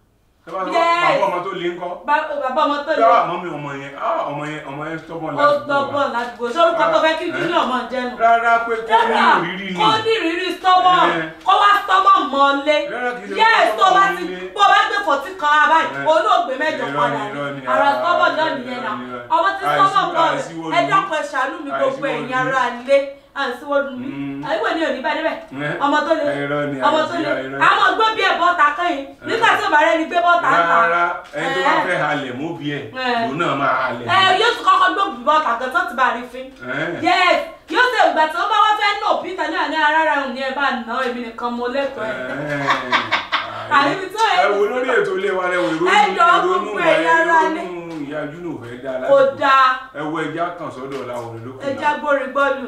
Ẹ bá sọ, Yes. bàbá ọmọ tó le ńkọ́. Ba- bàbá ọmọ tó lè yàrá àmọ́ mi ọmọ yẹn ah, ọmọ yẹn ọmọ yẹn tọ́gbọ́n ó ládùúgbò dọ́gbọ̀n wa. ládùúgbò sórúkọ tó fẹ́ kí Ẹ̀. junior mọ̀ jẹ́nu. rárá pé kó ní ìrírí ni. kó ní ìrírí stubborn Ẹ̀. kó wá stubborn mọ́lé Rárá kì í ṣe yes kó tó bá stubborn ti nílé. bó bá gbé fọ̀tí kan ara báyìí Ẹ̀. olóògbé mẹ́jọ Irọ́ padà ni, irọ́ ni, ní ara ah, stubborn náà irọ́ ni, nìyẹn irọ́ náà ni, irọ́ ni. ọmọ tí Àìsí- stubborn bọ̀ àìsíwò ẹ ni. dákun ẹ ṣàánú mi gbogbo Àìsíwò ẹ̀yin ni. ara lé àìsíwò mi Mm. àìwò ni òní bá débẹ̀ Ẹ̀. ọmọ tó lé Irọ́ ni, ọmọ tó lé àìsí- irọ́ ni. àwọn gbé bí ẹ̀ bọ́ta kẹ́yìn nígbà tí ò bá rẹ́ni gbé bọ́ta ń ta rárá ẹni tó bá Ẹ̀. fẹ́ halẹ̀ mú bí ẹ̀ Ẹ̀. lòun náà máa halẹ̀. ẹ yóò tún kọ́kọ́ gbé bọ́ta kan tó ti bá rí fín Ẹ̀. yes yóò ṣe ìgbà tí wọ́n bá wá fẹ́ nà peter ní àná ara rẹ̀ ní ẹ bá nà èmi nìkan mo lẹ́tọ̀ọ́ ẹ̀. Àníbi tó ẹ- ẹ wo lórí ètò ilé wa lẹ wo ìrònú Ẹ jọ ìrònú gbogbo wa ẹ̀yin ará ìrònú ní. ìyá júnù fẹ́ dá kò láti dáa ẹ wo ẹja kan sọ́dọ̀ làwọn olókùn ẹja gbórí gbọ́lù.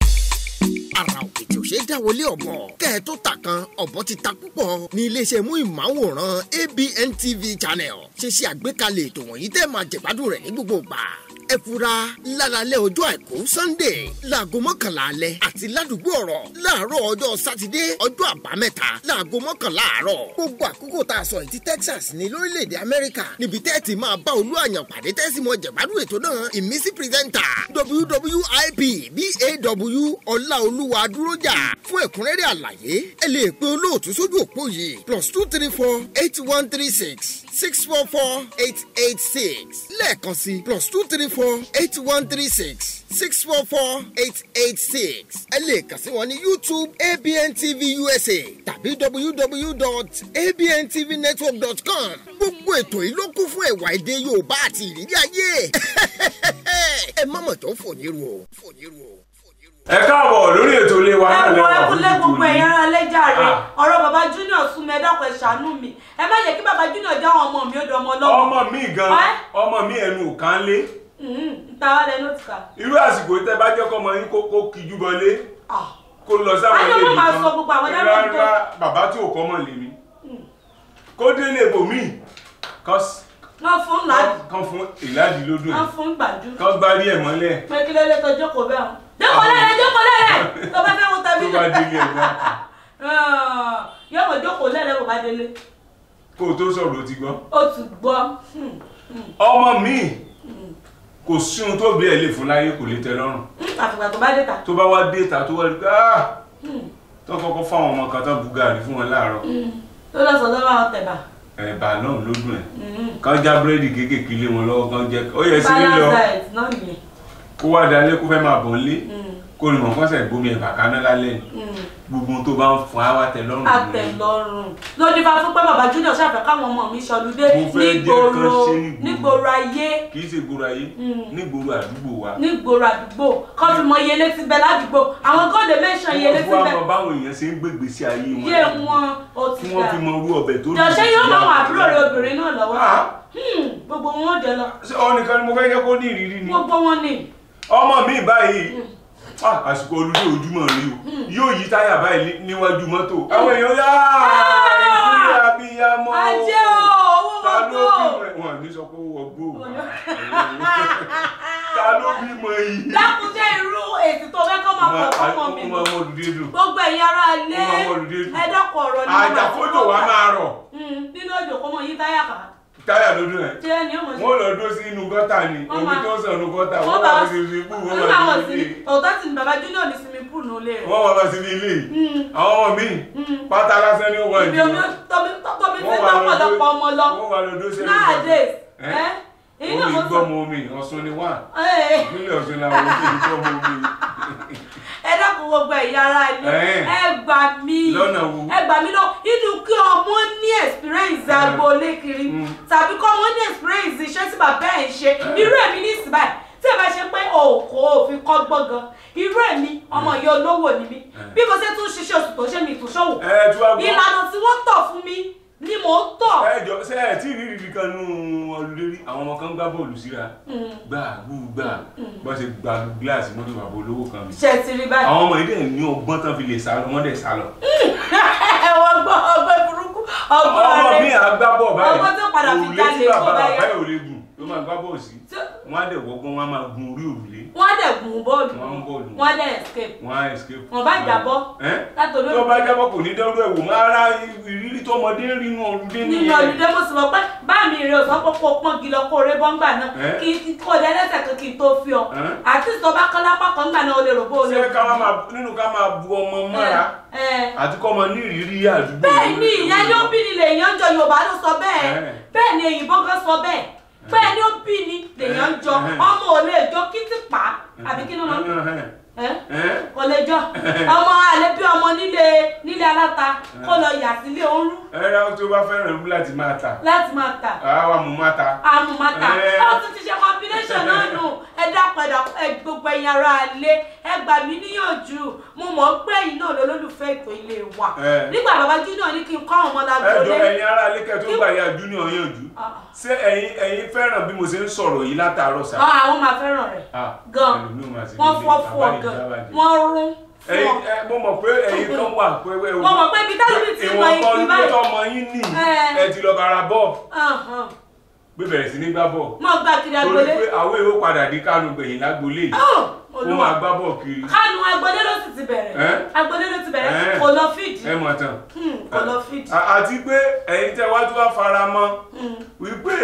ara òkè tí ò ṣe é dáwọlé ọ̀bọ kẹ́ ẹ tó ta kan ọ̀bọ ti ta púpọ̀ ní iléeṣẹ́ mú ìmáwòrán ABN TV channel ṣe ṣe àgbékalẹ̀ ètò wọ̀nyí tẹ́ máa jẹ̀gbádùn rẹ̀ ní gbogbo ìgbà ẹ fura lálálẹ́ ọjọ́ àìkú Sunday láago mọ́kànlá alẹ́ àti ládùúgbò ọ̀rọ̀ láàárọ̀ ọjọ́ sátidé ọjọ́ àbámẹ́ta láago mọ́kànlá àárọ̀ gbogbo àkókò tá a sọ yìí ti Texas ní lórílẹ̀‐èdè Amẹ́ríkà níbi tẹ́ ẹ ti máa bá olú àyàn pàdé tẹ́sí mọ́ jẹ̀gbádùn ètò náà ìmísí pírẹ́sẹ́ńtà WWIP BAW Ọláolúwa Dúrójà fún ẹ̀kúnrẹ́rẹ́ àlàyé ẹ lè pe olóòtú sójú òpó yìí plus two three four eight one three six six four four eight eight six lẹ́ẹ̀kan sí plus two three four eight one three six six four four eight eight six ẹ lè kàn sí wọn ní YouTube ABN TV USA tàbí www.abntvnetwork.com gbogbo ètò yìí ló kún fún ẹ̀wà èdè Yorùbá àti ìrírí ayé ẹ má mọ̀ tó fòyín ru o fòyín ru o. fòyín ru o. ẹ káàbọ̀ lórí ètò ilé wa náà ẹ wọ lẹ́wọ̀n ẹkúnlé àbójútó gbogbo ní. ẹ̀yin ara lẹ́jàre Ah. ọ̀rọ̀ bàbá junior sún mi ẹ dákun ẹ ṣàánú mi ẹ má yẹ kí bàbá junior já àwọn ọmọ mi ó dọmọ lọ́wọ́. ọmọ mi gan Ẹ́? ọmọ mi ẹnu ò kán lé nta wà lẹnu ti kà. irú àsìkò tẹ bá jẹ́ kọ́mọ yín kó kó kíjú bọlé Ah. kó lọ sáwọn Ayé ilé wọn máa nìkan sọ gbogbo àwọn dábàá tó- rárá bàbá tí ò kọ́ mọ̀ lèmi kó délé bòmí wọ́n fún làádì kan fún ìlàdí lódò wọ́n fún gbàdú. kan gbárí ẹ̀ mọ́lẹ̀ pé kí lélẹ́ tó jókòó bẹ́ẹ̀ o. jókòó lẹ́lẹ̀ jókòó lẹ́lẹ̀ tó bá fẹ́ wo tó bá tẹ̀mílẹ̀. délé ẹ̀ wá yóò mọ̀ jókòó lẹ́lẹ̀ kò bá délé. kó o tó sọ̀rọ̀ ó ti gbọ́. ó ti gbọ́. Hmm. ọmọ mi kò sí ohun tó bí ẹ lè fún láyé kò lè tẹ́ lọ́rùn Hmm, àfìgbà tó bá dé ta. tó bá wá dé ìta tó wá rí pé ah tó kọ́kọ́ fáwọn ọmọ kan tán bu gàrí fún wọn láàárọ̀ tó lọ sọ lọ́wọ́ àwọn tẹ̀bà. ẹ̀bà náà ló dùn ẹ̀ kán já búrẹ́dì kéékèèké lé wọn lọ́wọ́ kán jẹ́ ó yẹ sí lílọ balance diet náà nìyẹn. kó wá dalé kó fẹ́ máa bọ̀ nílé Hmm. kó ní mọ̀ kọ́sẹ̀ gbomi ẹ̀bà kaná lálẹ́ ni Hmm. gbogbo ohun tó bá ń fún àwa tẹ́ lọ́rùn nìyẹn. àtẹ̀lọ́rùn lórí bá fún pé bàbá junior ṣàfẹ́ káwọn ọmọ mi ṣọlúdé Mo fẹ́ jẹ́ nígboro kán ṣe nígboro. nígboro ayé kì í ṣe gbòòrò ayé nígboro àdúgbò wa nígboro àdúgbò kọ́ fi mọ iye létí bẹ ládùúgbò àwọn gọ́ọ̀dẹ̀ mẹ́sàn-án iye létí wọ́n bẹ fún àwọn báwọn èèyàn ṣe ń gbégbé sí ayé wọn yé wọn ó ti kí wọ́n dà fi mọ irú ọbẹ̀ tó jọ̀ṣẹ́ yóò máa wọn sí àbúrò rẹ obìnrin náà lọ́wọ́ Ah. Hmm, gbogbo wọn ò jẹ lọ Ṣé ọ nìkan ni mo fẹ́ jẹ́ kó ní ìrírí ni gbogbo wọn ni ọmọ mi báyìí ah, àsìkò olùdó ojúmọ́ rí o yóò yí táyà báyìí ní- níwájú mọ́tò àwọn èèyàn yá ìkúlẹ̀ abiyamọ ajé o owó ta wọn ló kó bímọ wọn ní sọ pé ó wọ gbó ta ló bímọ yìí dákúnjẹ́ irú èsì tó fẹ́ kọ́ máa pọ̀ fọ́mọ mi ọmọ ọmọ olùdé dùn gbogbo ẹ̀yin ará ilé Ọmọ olùdé dùn. ẹ dákun ọ̀rọ̀ ni mo máa àjàkójò fi wa kọ́ máa rọ̀ Hmm, nínú òjò kó mọ yí táyà kà táyà lójú ẹ̀ ṣé ẹni ọmọ ṣe wọ́n lọ dó sí inú gọ́tà ni Wọ́n omi máa- tó ń sàn inú gọ́tà wọ́n wọ́n bá bá wọn sí ibi ikú wọ́n nígbà bá wọn sí sí ibi òótọ́ sì ni bàbá junior ní sinmi pool ní ilé rẹ̀ wọ́n wá bá sí ibi ilé Mm. àwọn ọmọ míì pátá lásán ni ó wà ibi jù omi tóbi tóbi tí wọ́n wà lọ dó tọ́pọ̀lọpọ̀ ọmọ lọ wọ́n wà lọ dó sẹ́nu nowadays Ẹ́? ẹ́ èyí náà omi mo sọ gbọ́mọ omi ọ̀sùn ni wà ẹ́ ìpínlẹ̀ ọ̀sùn làwọn omi gbọ́mọ omi ẹ dákun gbogbo ẹ̀yà ara ilé Ẹ́. ẹ gbà mí Lọ́nà wo? ẹ gbà mí lọ inú kí ọmọ ní experience Ẹ́. agboolé kiri Mm. tàbí kọ́ ọmọ ní experience iṣẹ́ tí bàbá ẹ̀ ń ṣe irú èmi ní ìsìn báyìí tí ẹ bá ṣe pé òkò òfin kọ́ gbọ́ngàn irú èmi ọmọ ìyá olówó ni mí bí mo ṣe tún ṣiṣẹ́ oṣù tó ṣe mi ìtúnṣòwò ẹ tí wàá gbọ́ ìlànà tí wọ́n tọ̀ fún mi ni mò ń tọ̀. ẹ jọ ṣe ẹ tí ìrírí rí kan nú ọlùdé rí àwọn ọmọ kan gbá bọ́ọ̀lù síra gbà gbù gbà bá ṣe gba gíláàsì mọ́tò bàbá olówó kan mi ṣe ti rí báyìí. àwọn ọmọ yìí dẹ̀ ní ọgbọ́n tán fi lè sá lọ wọ́n dẹ̀ sá lọ. ẹ wọ́n gbọ́ ọgbẹ́ burúkú ọgbọ́n ọmọ rẹ̀ mi à gbá bọ́ọ̀ báyìí Ọmọ tó padà fi òrùlé tí jalè kó bàbá bá yá. bàbá yìí ò lè gùn ló máa gbá bọ́ọ̀ sí Tí- wọ́n á dẹ̀ wọ́gbọ́n wọ́n á máa gun orí òrùlé wọ́n á dẹ̀ gùn bọ́ọ̀lù Wọ́n ń bọ́ọ̀lù. wọ́n á dẹ̀ escape wọ́n á escape. Wọ́n bá jábọ́. Ẹ́? látòrí tó bá jábọ́ kò ní dẹ́rù ẹ̀wò máa ra ìrírí tọmọdé rí inú ọlùdé nínú nìyẹn. olùdé mo sì mọ̀ pé bá mi rè ọ̀sán pé kó pọ́n gilọ kó ré bọ́ngbà náà Ẹ́. kí kí- kó lẹ lẹ́sẹ̀ kan kí n tó fi ọ Ẹ́. àti tó bá kán lápá kan gbà náà o lè rò bó o lè ṣé ká wá máa nínú ká máa bu ọmọ mọ́ra ẹ ẹ àti kọ́ ọmọ ní ìrírí àdúgbò. bẹ́ẹ̀ ni ìyẹn ni ó bí ni lèèyàn ń jọ yorùbá ló sọ bẹ́ẹ̀ Ẹ́. bẹ́ẹ̀ ni èyìnbó gan sọ bẹ́ẹ̀ bẹ́ẹ̀ ni ó bí ni lèèyàn ń jọ Ẹ́. ọmọ ò lè jọ kítì pa àbí kí ló máa ń ẹ́ Ẹ́? kò lè jọ ọmọ àlẹ bí ọmọ nílé nílé aláta kó lọ yà sílé oorun ẹ rà tó bá fẹ́ràn ìlú láti máa tà láti máa tà àwa mú máa ta. àmùmátà Ẹ́. ó tún ti ṣe combination náà nù ẹ dápadà ẹ gbogbo ẹ̀yin ará ilé ẹ gbà mí níyànjú mo mọ̀ pé ẹ̀yin náà lólùfẹ́ ètò ilé wa Ẹ́. nígbà bàbá junior ní kí n kọ́ àwọn ọmọ ẹ jọ lágbóolé ẹ̀yin ará ilé kẹ́ tó gbà ya junior yànjú Ah. ṣé ẹ̀yin ẹ̀yin fẹ́ràn bí mo ṣe ń sọ̀rọ̀ yìí látàárọ̀ sá. Ọ, àwọn máa fẹ́ràn rẹ̀ Ah, gan ẹlòmíì máa ṣe wọ́n nílé, fọ́ fún ọ bàbá gan ìjábàjẹ́. wọ́n rún fún ẹ̀yin ọ. ẹ mo mọ̀ pé ẹ̀yin kan wà pé ẹ mo mọ̀ pé ibi tẹ́lẹ̀ mi ti mọ ìwọ̀n igi kan ló báyìí tọmọ yín nì Ẹ́. ẹ ti lọ bára bọ́ọ̀ Ahàn. pé bẹ̀rẹ̀ sí ní gbá bọ́ọ̀ mo gbà kiri torí agbolé pé àwọn èrò padà di kánú gbẹ̀yìn lágbolé yìí Oh, ó Olúwa. máa gbá bọ́ọ̀ kiri kánú agbolé ló sì ti bẹ̀rẹ̀ Ẹ́. agbolé ló ti bẹ̀rẹ̀ Ẹ́. kò lọ fídì ẹ mọ̀ tán. Hmm, kò lọ fídì. À- àti pé ẹ̀yin tẹ́ wá tó wá fara mọ́ wípé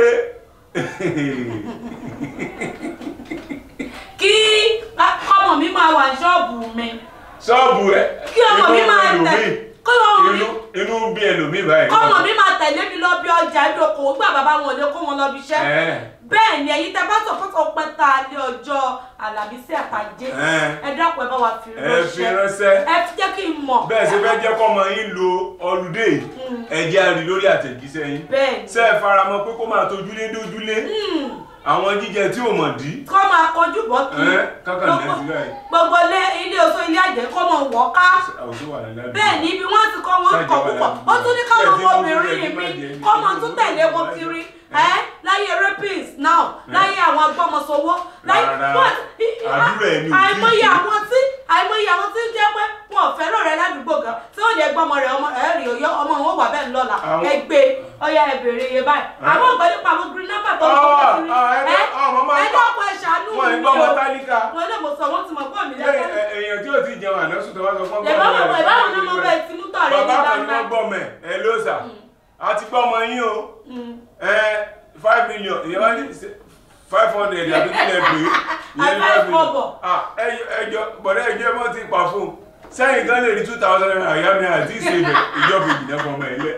kí ọmọ mi máa wà ní ṣọ́ọ̀bù mi ṣọ́ọ̀bù ẹ kí ọmọ mi máa tẹ̀ kí ọmọ mi inú inú bí ẹlòmíì báyìí. kọ́mọ mi máa tẹ̀lé mi lọ bí ọjà ìdókòwò gbà bàbá wọn ò lè kó wọn lọ bí iṣẹ́ Ẹ́. bẹ́ẹ̀ ni ẹ̀yin tẹ́ bá sọ fún ọpẹ́ tá a lé ọjọ́ àlàmísì àtàjé Ẹ́. ẹ dákun ẹ bá wa fi ẹ fi ránṣẹ́ ẹ fi jẹ́ kí n mọ̀ bẹ́ẹ̀ ṣe fẹ́ jẹ́ kọ́mọ yín lo ọlùdé ẹ jẹ́ a rí lórí àtẹ̀jíṣẹ́ yín bẹ́ẹ̀ ni ṣé ẹ faramọ́ pé kó máa tojúlé dójúlé àwọn jíjẹ tí ò mọ̀ dí kọ́ máa kojú bọ́ kí Ẹ́, kákàn Nàìjíríà yìí. gbogbo ilé ilé oṣù ilé àjẹ́ kọ́ mọ̀ wọ́ ká àwùjọ wà ní ládùúgbò. bẹ́ẹ̀ ni ibi wọ́n ti kọ́ wọn kọ̀ púpọ̀ ó tún ní káwọn ọmọbìnrin mi kọ́ mọ tún tẹ̀lé wọn kiri ẹ́ láyé rapist now láyé àwọn agbọ́mọsowó láyé Rárá. wọ́n Àdúrà ẹni ò tí ì àìmọye ṣe. àwọn tí àìmọye àwọn tí ń jẹ́ pé wọn ò fẹ́ràn rẹ ládùúgbò gan tí ó lè gbọ́mọ rẹ ọmọ ẹ rí oyó ọmọ wọn wà bẹ́ẹ̀ ńlọ́la Àwọn- ẹ gbé ọyá ẹ bèrè iye báyìí àwọn ọ̀gbẹ́ nípa àwọn green number tó ń Ah, kọ́ kiri ah, ẹ ẹ ah, màmá ẹ ń dákun ẹ ṣàánú wọn mi ń gbọ́ ọmọ o tálíkà. wọn lè mọ̀ sọ wọ́n ti mọ̀ pọ̀ mí Ṣé lẹ́sẹ̀ ẹ- èèyàn tí ò ti jẹun àná sùn tó wá sọ fún lè bá wọn wọ̀ ìbáwọn náà mọ̀ bẹ́ẹ̀ tí mú tọ̀ rẹ ní bàbá kan ní gbangba wọ́n gbọ́ mẹ́ ẹ ló sà á ti gbọ́ ọmọ yín o ẹ five million ìyẹn wá ní five hundred àbí kílẹ̀ pé ìyẹn ní Àbá five million ìfọ̀bọ̀. ah ẹjọ ẹjọ bọ̀dọ̀ ẹjọ ẹ mọ̀ ti pa fún un sẹ́yìn kan lè rí two thousand naira ìyá mi àti ìṣèbẹ̀ ìjọba ìjìnlẹ̀ fún ọmọ ẹ̀ lẹ́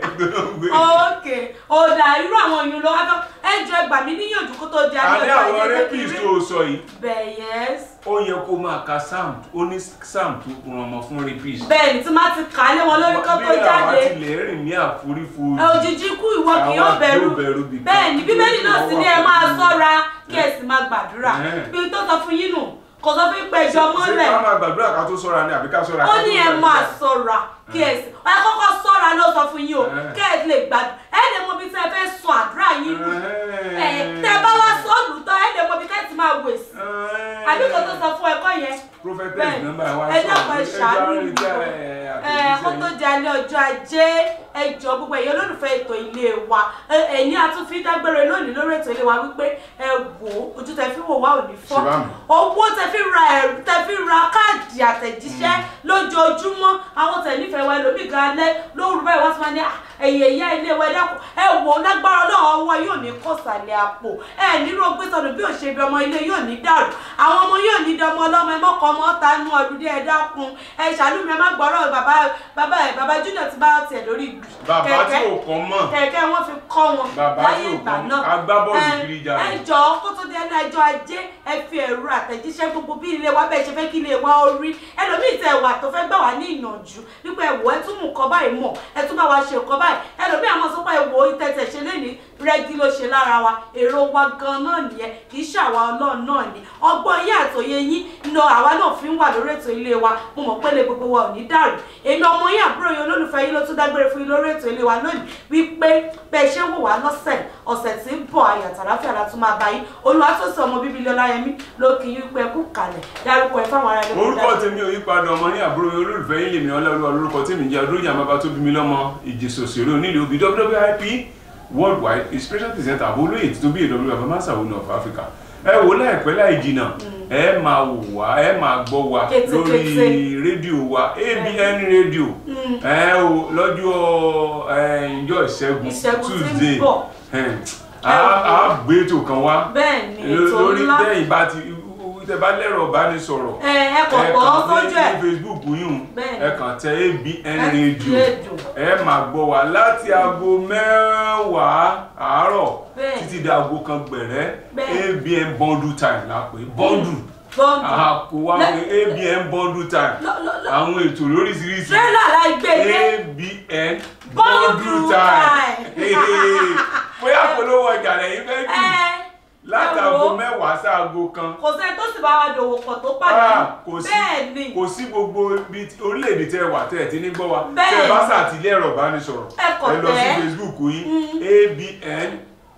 ok ọ̀dà irú àwọn oyún ló wá fẹ́ ẹ jọ ẹgbà mí níyànjú kó tó di a ní ọjọ́ àwọn ajé rapist tó sọ yìí bẹ́ẹ̀ yẹs ó yẹ kó máa ka sam ó ní sam tó kún ọmọ fún rapist bẹ́ẹ̀ ni tí má ti kà á lé wọn lórí kó tó bí àwa jáde ti lè rìn ní àforífojì ẹ òjijì kú ìwọ kì yóò Àwa bẹ̀rù yóò bẹ̀rù bí bẹ́ẹ̀ ni kan. bíbélì náà sì ní ẹ Àwa máa kò ní. ṣọ́ra kí ẹ sì máa gbàdúrà Ẹ̀hẹ́n. bí tó sọ fún yín nù kò sọ fún pé ẹjọ́ ṣé mọ́lẹ̀ ká máa gbàdúrà ká tó sọ́ra ni àbí ká sọ́ra ó ká tó ní ẹ gbàdúrà? máa ṣọ́ra kí ẹ sì ẹ kọ́kọ́ ṣọ́ra ló sọ fún yín o Ẹ̀hẹ́n. kí ẹ lè gbàdúrà ẹ lè mọ bí tẹ́ ẹ fẹ́ sọ àdúrà yín lù ẹ Ẹ̀hẹ́n. tẹ́ ẹ bá wá sọ́ọ̀lù tán ẹ lè mọ bí tẹ́ ẹ ti máa wèsì Ẹ̀hẹ́n. àbí kò tó sọ fún ẹ̀kọ́ yẹn prophetess bẹ́ẹ̀ nọ́mbà wa ẹ dákun ẹ ṣàánú mi mi o ẹ kó tó di alẹ́ ọjọ́ ajé ẹ jọ gbogbo ẹ̀yẹ olólùfẹ́ ètò ilé wa ẹ ẹ̀ní àtúnfi dágbére lónìí lórí ètò ilé wa wípé ẹ wò ó ojú tẹ fi wò wá ò ní fọ́ Ṣé bá mi? owó tẹ fi ra ẹ̀rù tẹ fi ra káàdì àtẹ̀jíṣẹ́ lójoojúmọ́ àwọn tẹ̀ nífẹ̀ẹ́ wa ẹlòmíì gan alẹ́ lóru báyìí wọ́n ti máa ní "Ah, ẹ̀yẹ ìyá ilé wa ẹ dákun ẹ wò ó lágbára ọlọ́run ọwọ́ yóò ní kọ̀sàlẹ̀ àpò ẹ nírò gbé sọnù bí òṣèbí ọmọ ilé yóò ní dàrú àwọn ọmọ yóò ní dọmọ ọlọ́mọ ẹ mọ́kọ ọmọ ọ̀tá inú ọdún dé ẹ dákun ẹ ṣàlùmí ẹ má gbọ́rọ̀ bàbá bàbá ẹ bàbá junior ti bá tiẹ̀ lórí gbì bàbá tí ò kàn mọ̀ kẹ̀kẹ́ wọn fi kọ́ wọn Bàbá láyé tí ò ìgbà kàn náà agbábọ́ọ̀lù Ẹ- kiri jà rẹ̀. ẹ jọ kó tó di ẹnu ẹjọ́ ajé ẹ fi ẹ̀rọ àtẹ̀jíṣẹ́ gbogbo bí ilé wa bẹ́ẹ̀ ṣe fẹ́ kí ilé wa ó rí ẹlòmíì tẹ wà tó fẹ́ gbà wá ní ìyànjú wípé ẹ̀wọ̀ ẹ tún mú nǹkan báyìí mọ̀ ẹ tún bá wa ṣe nǹkan báyìí ẹlòmíì àmọ́ sọ pé ẹ̀wọ̀ ìtẹ̀tẹ̀ ṣe lé ní rẹ́gí ló ṣe lára wa èrò wa gan náà nìyẹn kì í ṣàwa ọlọ́run náà ni ọgbọ́n yín àtòyé yín lọ àwa náà fi ń wà lórí ètò ilé wa mo mọ̀ pé lè gbogbo wa ò ní dàrú èmi ọmọ yín àbúrò yín olólùfẹ́ yín ló tún dágbére fún yín lórí ètò ilé wa lónìí wípé bẹ́ẹ̀ ṣe ń wò wá lọ́sẹ̀ ọ̀sẹ̀ tí ń bọ̀ ayọ̀ àtàláfíà la tún máa bá yín olùwàtòsí ọmọ bíbí ilé ọláyẹmí ló kì í wípé kú kalẹ̀ dárúkọ ẹ fáwọn ará ẹni orúkọ tèmi ò yípadà ọmọ ní àbúrò yín olólùfẹ́ yín lèmi ọlọ́run olórúkọ tèmi jẹ́ adójà bàbá tó bí mi lọ́mọ ìjẹsọ̀ òṣèré onílé obì wwip worldwide inspiration presenter àbólóyè tó bí èdè bàbá masao ní of africa ẹ wò láìpẹ́ láì jìnnà ẹ máa wò wá ẹ máa gbọ́ wa Kété, lórí kété. rédíò wa abn rédíò ẹ o lọ́jọ́ ẹ, ìjọ ìṣẹ́gun Ìṣẹ́gun tí ń tuesday bọ̀. ẹ, a a gbé ètò kan wá bẹ́ẹ̀ ni ètò lórí ńlá tẹ́yìn bá ti tẹ́ bá lẹ́rọ̀ ìbánisọ̀rọ̀ ẹ ẹ kọ̀ ẹ gbọ́ kàn sójú ní ẹ̀ facebook yìí Bẹ́ẹ̀ni. ẹ kàn tẹ abn Ẹ radio rédíò. ẹ máa gbọ́ wa láti aago mẹ́wàá àárọ̀ Bẹ́ẹ̀ni. títí di aago kan gbẹ̀rẹ́ Bẹ́ẹ̀ni. abn bundle time la pè bundle bọ́ǹdù àkó wa pé abn bundle time lọ- lọ- lọ- àwọn ètò lóríṣiríṣi tírélà láì gbé dé abn Bundle bundle time. time bóyá polówó ọjà lẹ́yìn fẹ́ jù ẹ láti ẹ aago wo. mẹ́wàá sí aago kan kò sẹ́ni tó sì bá wa dòwò pọ̀ tó Ah, pàdé kò sí bẹ́ẹ̀ ni kò sí gbogbo ibi tí- orílẹ̀-èdè tẹ́ ẹ wà tẹ́ ẹ ti ní gbọ́ wa Bẹ́ẹ̀ tẹ́ ẹ bá ni. sàtìlé ẹ̀rọ ìbánisọ̀rọ̀ Ẹ kàn lọ sí tẹ̀. facebook yín abn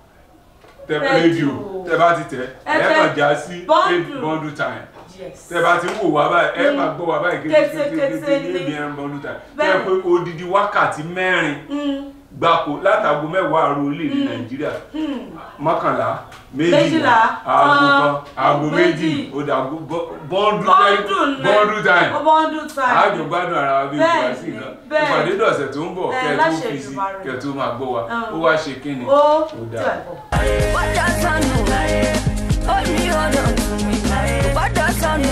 tẹ Radio. rédíò tẹ́ bá ti tẹ̀ Ẹ ẹ tẹ kàn já sí Bundle. bundle time yes tẹ́ bá ti ń wò wá báyìí ẹ Mm. máa gbọ́ wá báyìí Kété, kété kété ní ni. abn bundle time tẹ́ Bẹ́ẹ̀ ẹ pé odidi wákàtí mẹ́rin Mm, gbáko látago mẹ́wàá àrùn orílẹ̀-èdè Mm. nàìjíríà mm. mọ́kànlá Méjìlá, méjìlá aago kan, kan aago méjì méjì. ó dà bọ́ndù bọ́ǹdù ní bọ́ndù time bọ́ǹdù time àjò gbádùn ara wa bí ìgbà Bẹ́ẹ̀ni, sí nǹkan bẹ́ẹ̀ni. ìpàdé dọ̀sẹ̀ tó ń bọ̀ Ẹ, kẹ́ ẹ tó láṣẹ fi sí Èdùmàrè. kẹ́ ẹ tó máa gbọ́ wa Um. ó wá ṣe kí ni ó dáa. tẹ̀ bọ̀. Gbọ́dọ̀ sọnù ó ní ọ̀nà tún mi. Gbọ́dọ̀ sọnù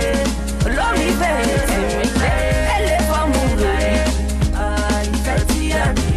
olórí bẹ̀rẹ̀ tì mí. Ẹlẹ́ fọ́ọ̀mù rẹ̀ ìfẹ́ tí a ní.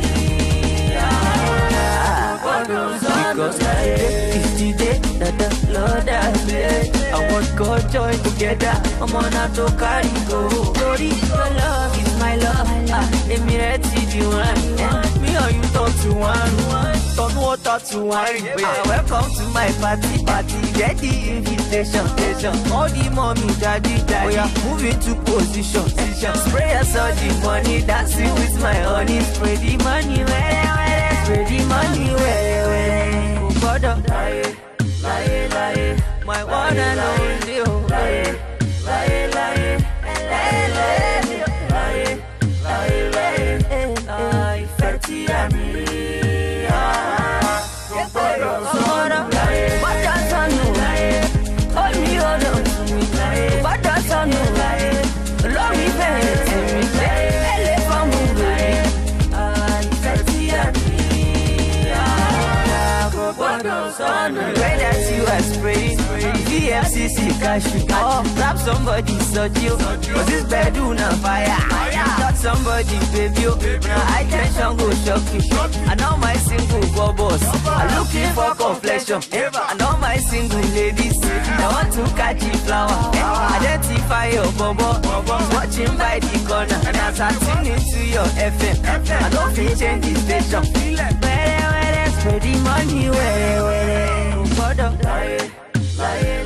Gbọ́dọ̀ sọnù. Because today is the day that the Lord has made. I want God join together. Ọmọ náà tó kárí go. Torí your love is my love. Ah, Èmi rẹ̀ ti di wọn. Me or you talk to one. Turn water to wine. Ah, welcome to my party. Party. Get the invitation. invitation. All the mommy, daddy, daddy. Oh, yeah. Move into position. position. Spray us all the money. Dancing with my honey. Spray the money. Where, where, spray the money. Where, where. Oh, God, oh. Lie, lie, lie. My one and only. Oh, lie, lie, lie. Lie, lie, lie. Lie, lie. Lie, ìfẹ́ tí a ní. Gbọ́dọ̀ sọnù, ó ní ọ̀nà mi. Gbọ́dọ̀ sọnù, olórí bẹ̀rẹ̀ tì mí. Ẹlẹ́ fọ́ọ̀mù rẹ̀, ìfẹ́ tí a ní. Gbọ́dọ̀ sọnù. Pray that you are spraying. VFCC cash you. Oh, grab somebody, Sojo. Cause this bedroom on fire. Touch somebody, baby. oh. Now high tension go shock you. I know my single bubbles. I'm looking for complexion. I know my single ladies. I want to catch the flower. Identify your bubble. Watching by the corner. And as I tune into your FM, I don't feel change the station. Where, where, spread the money, where, where, where. Lie, lie,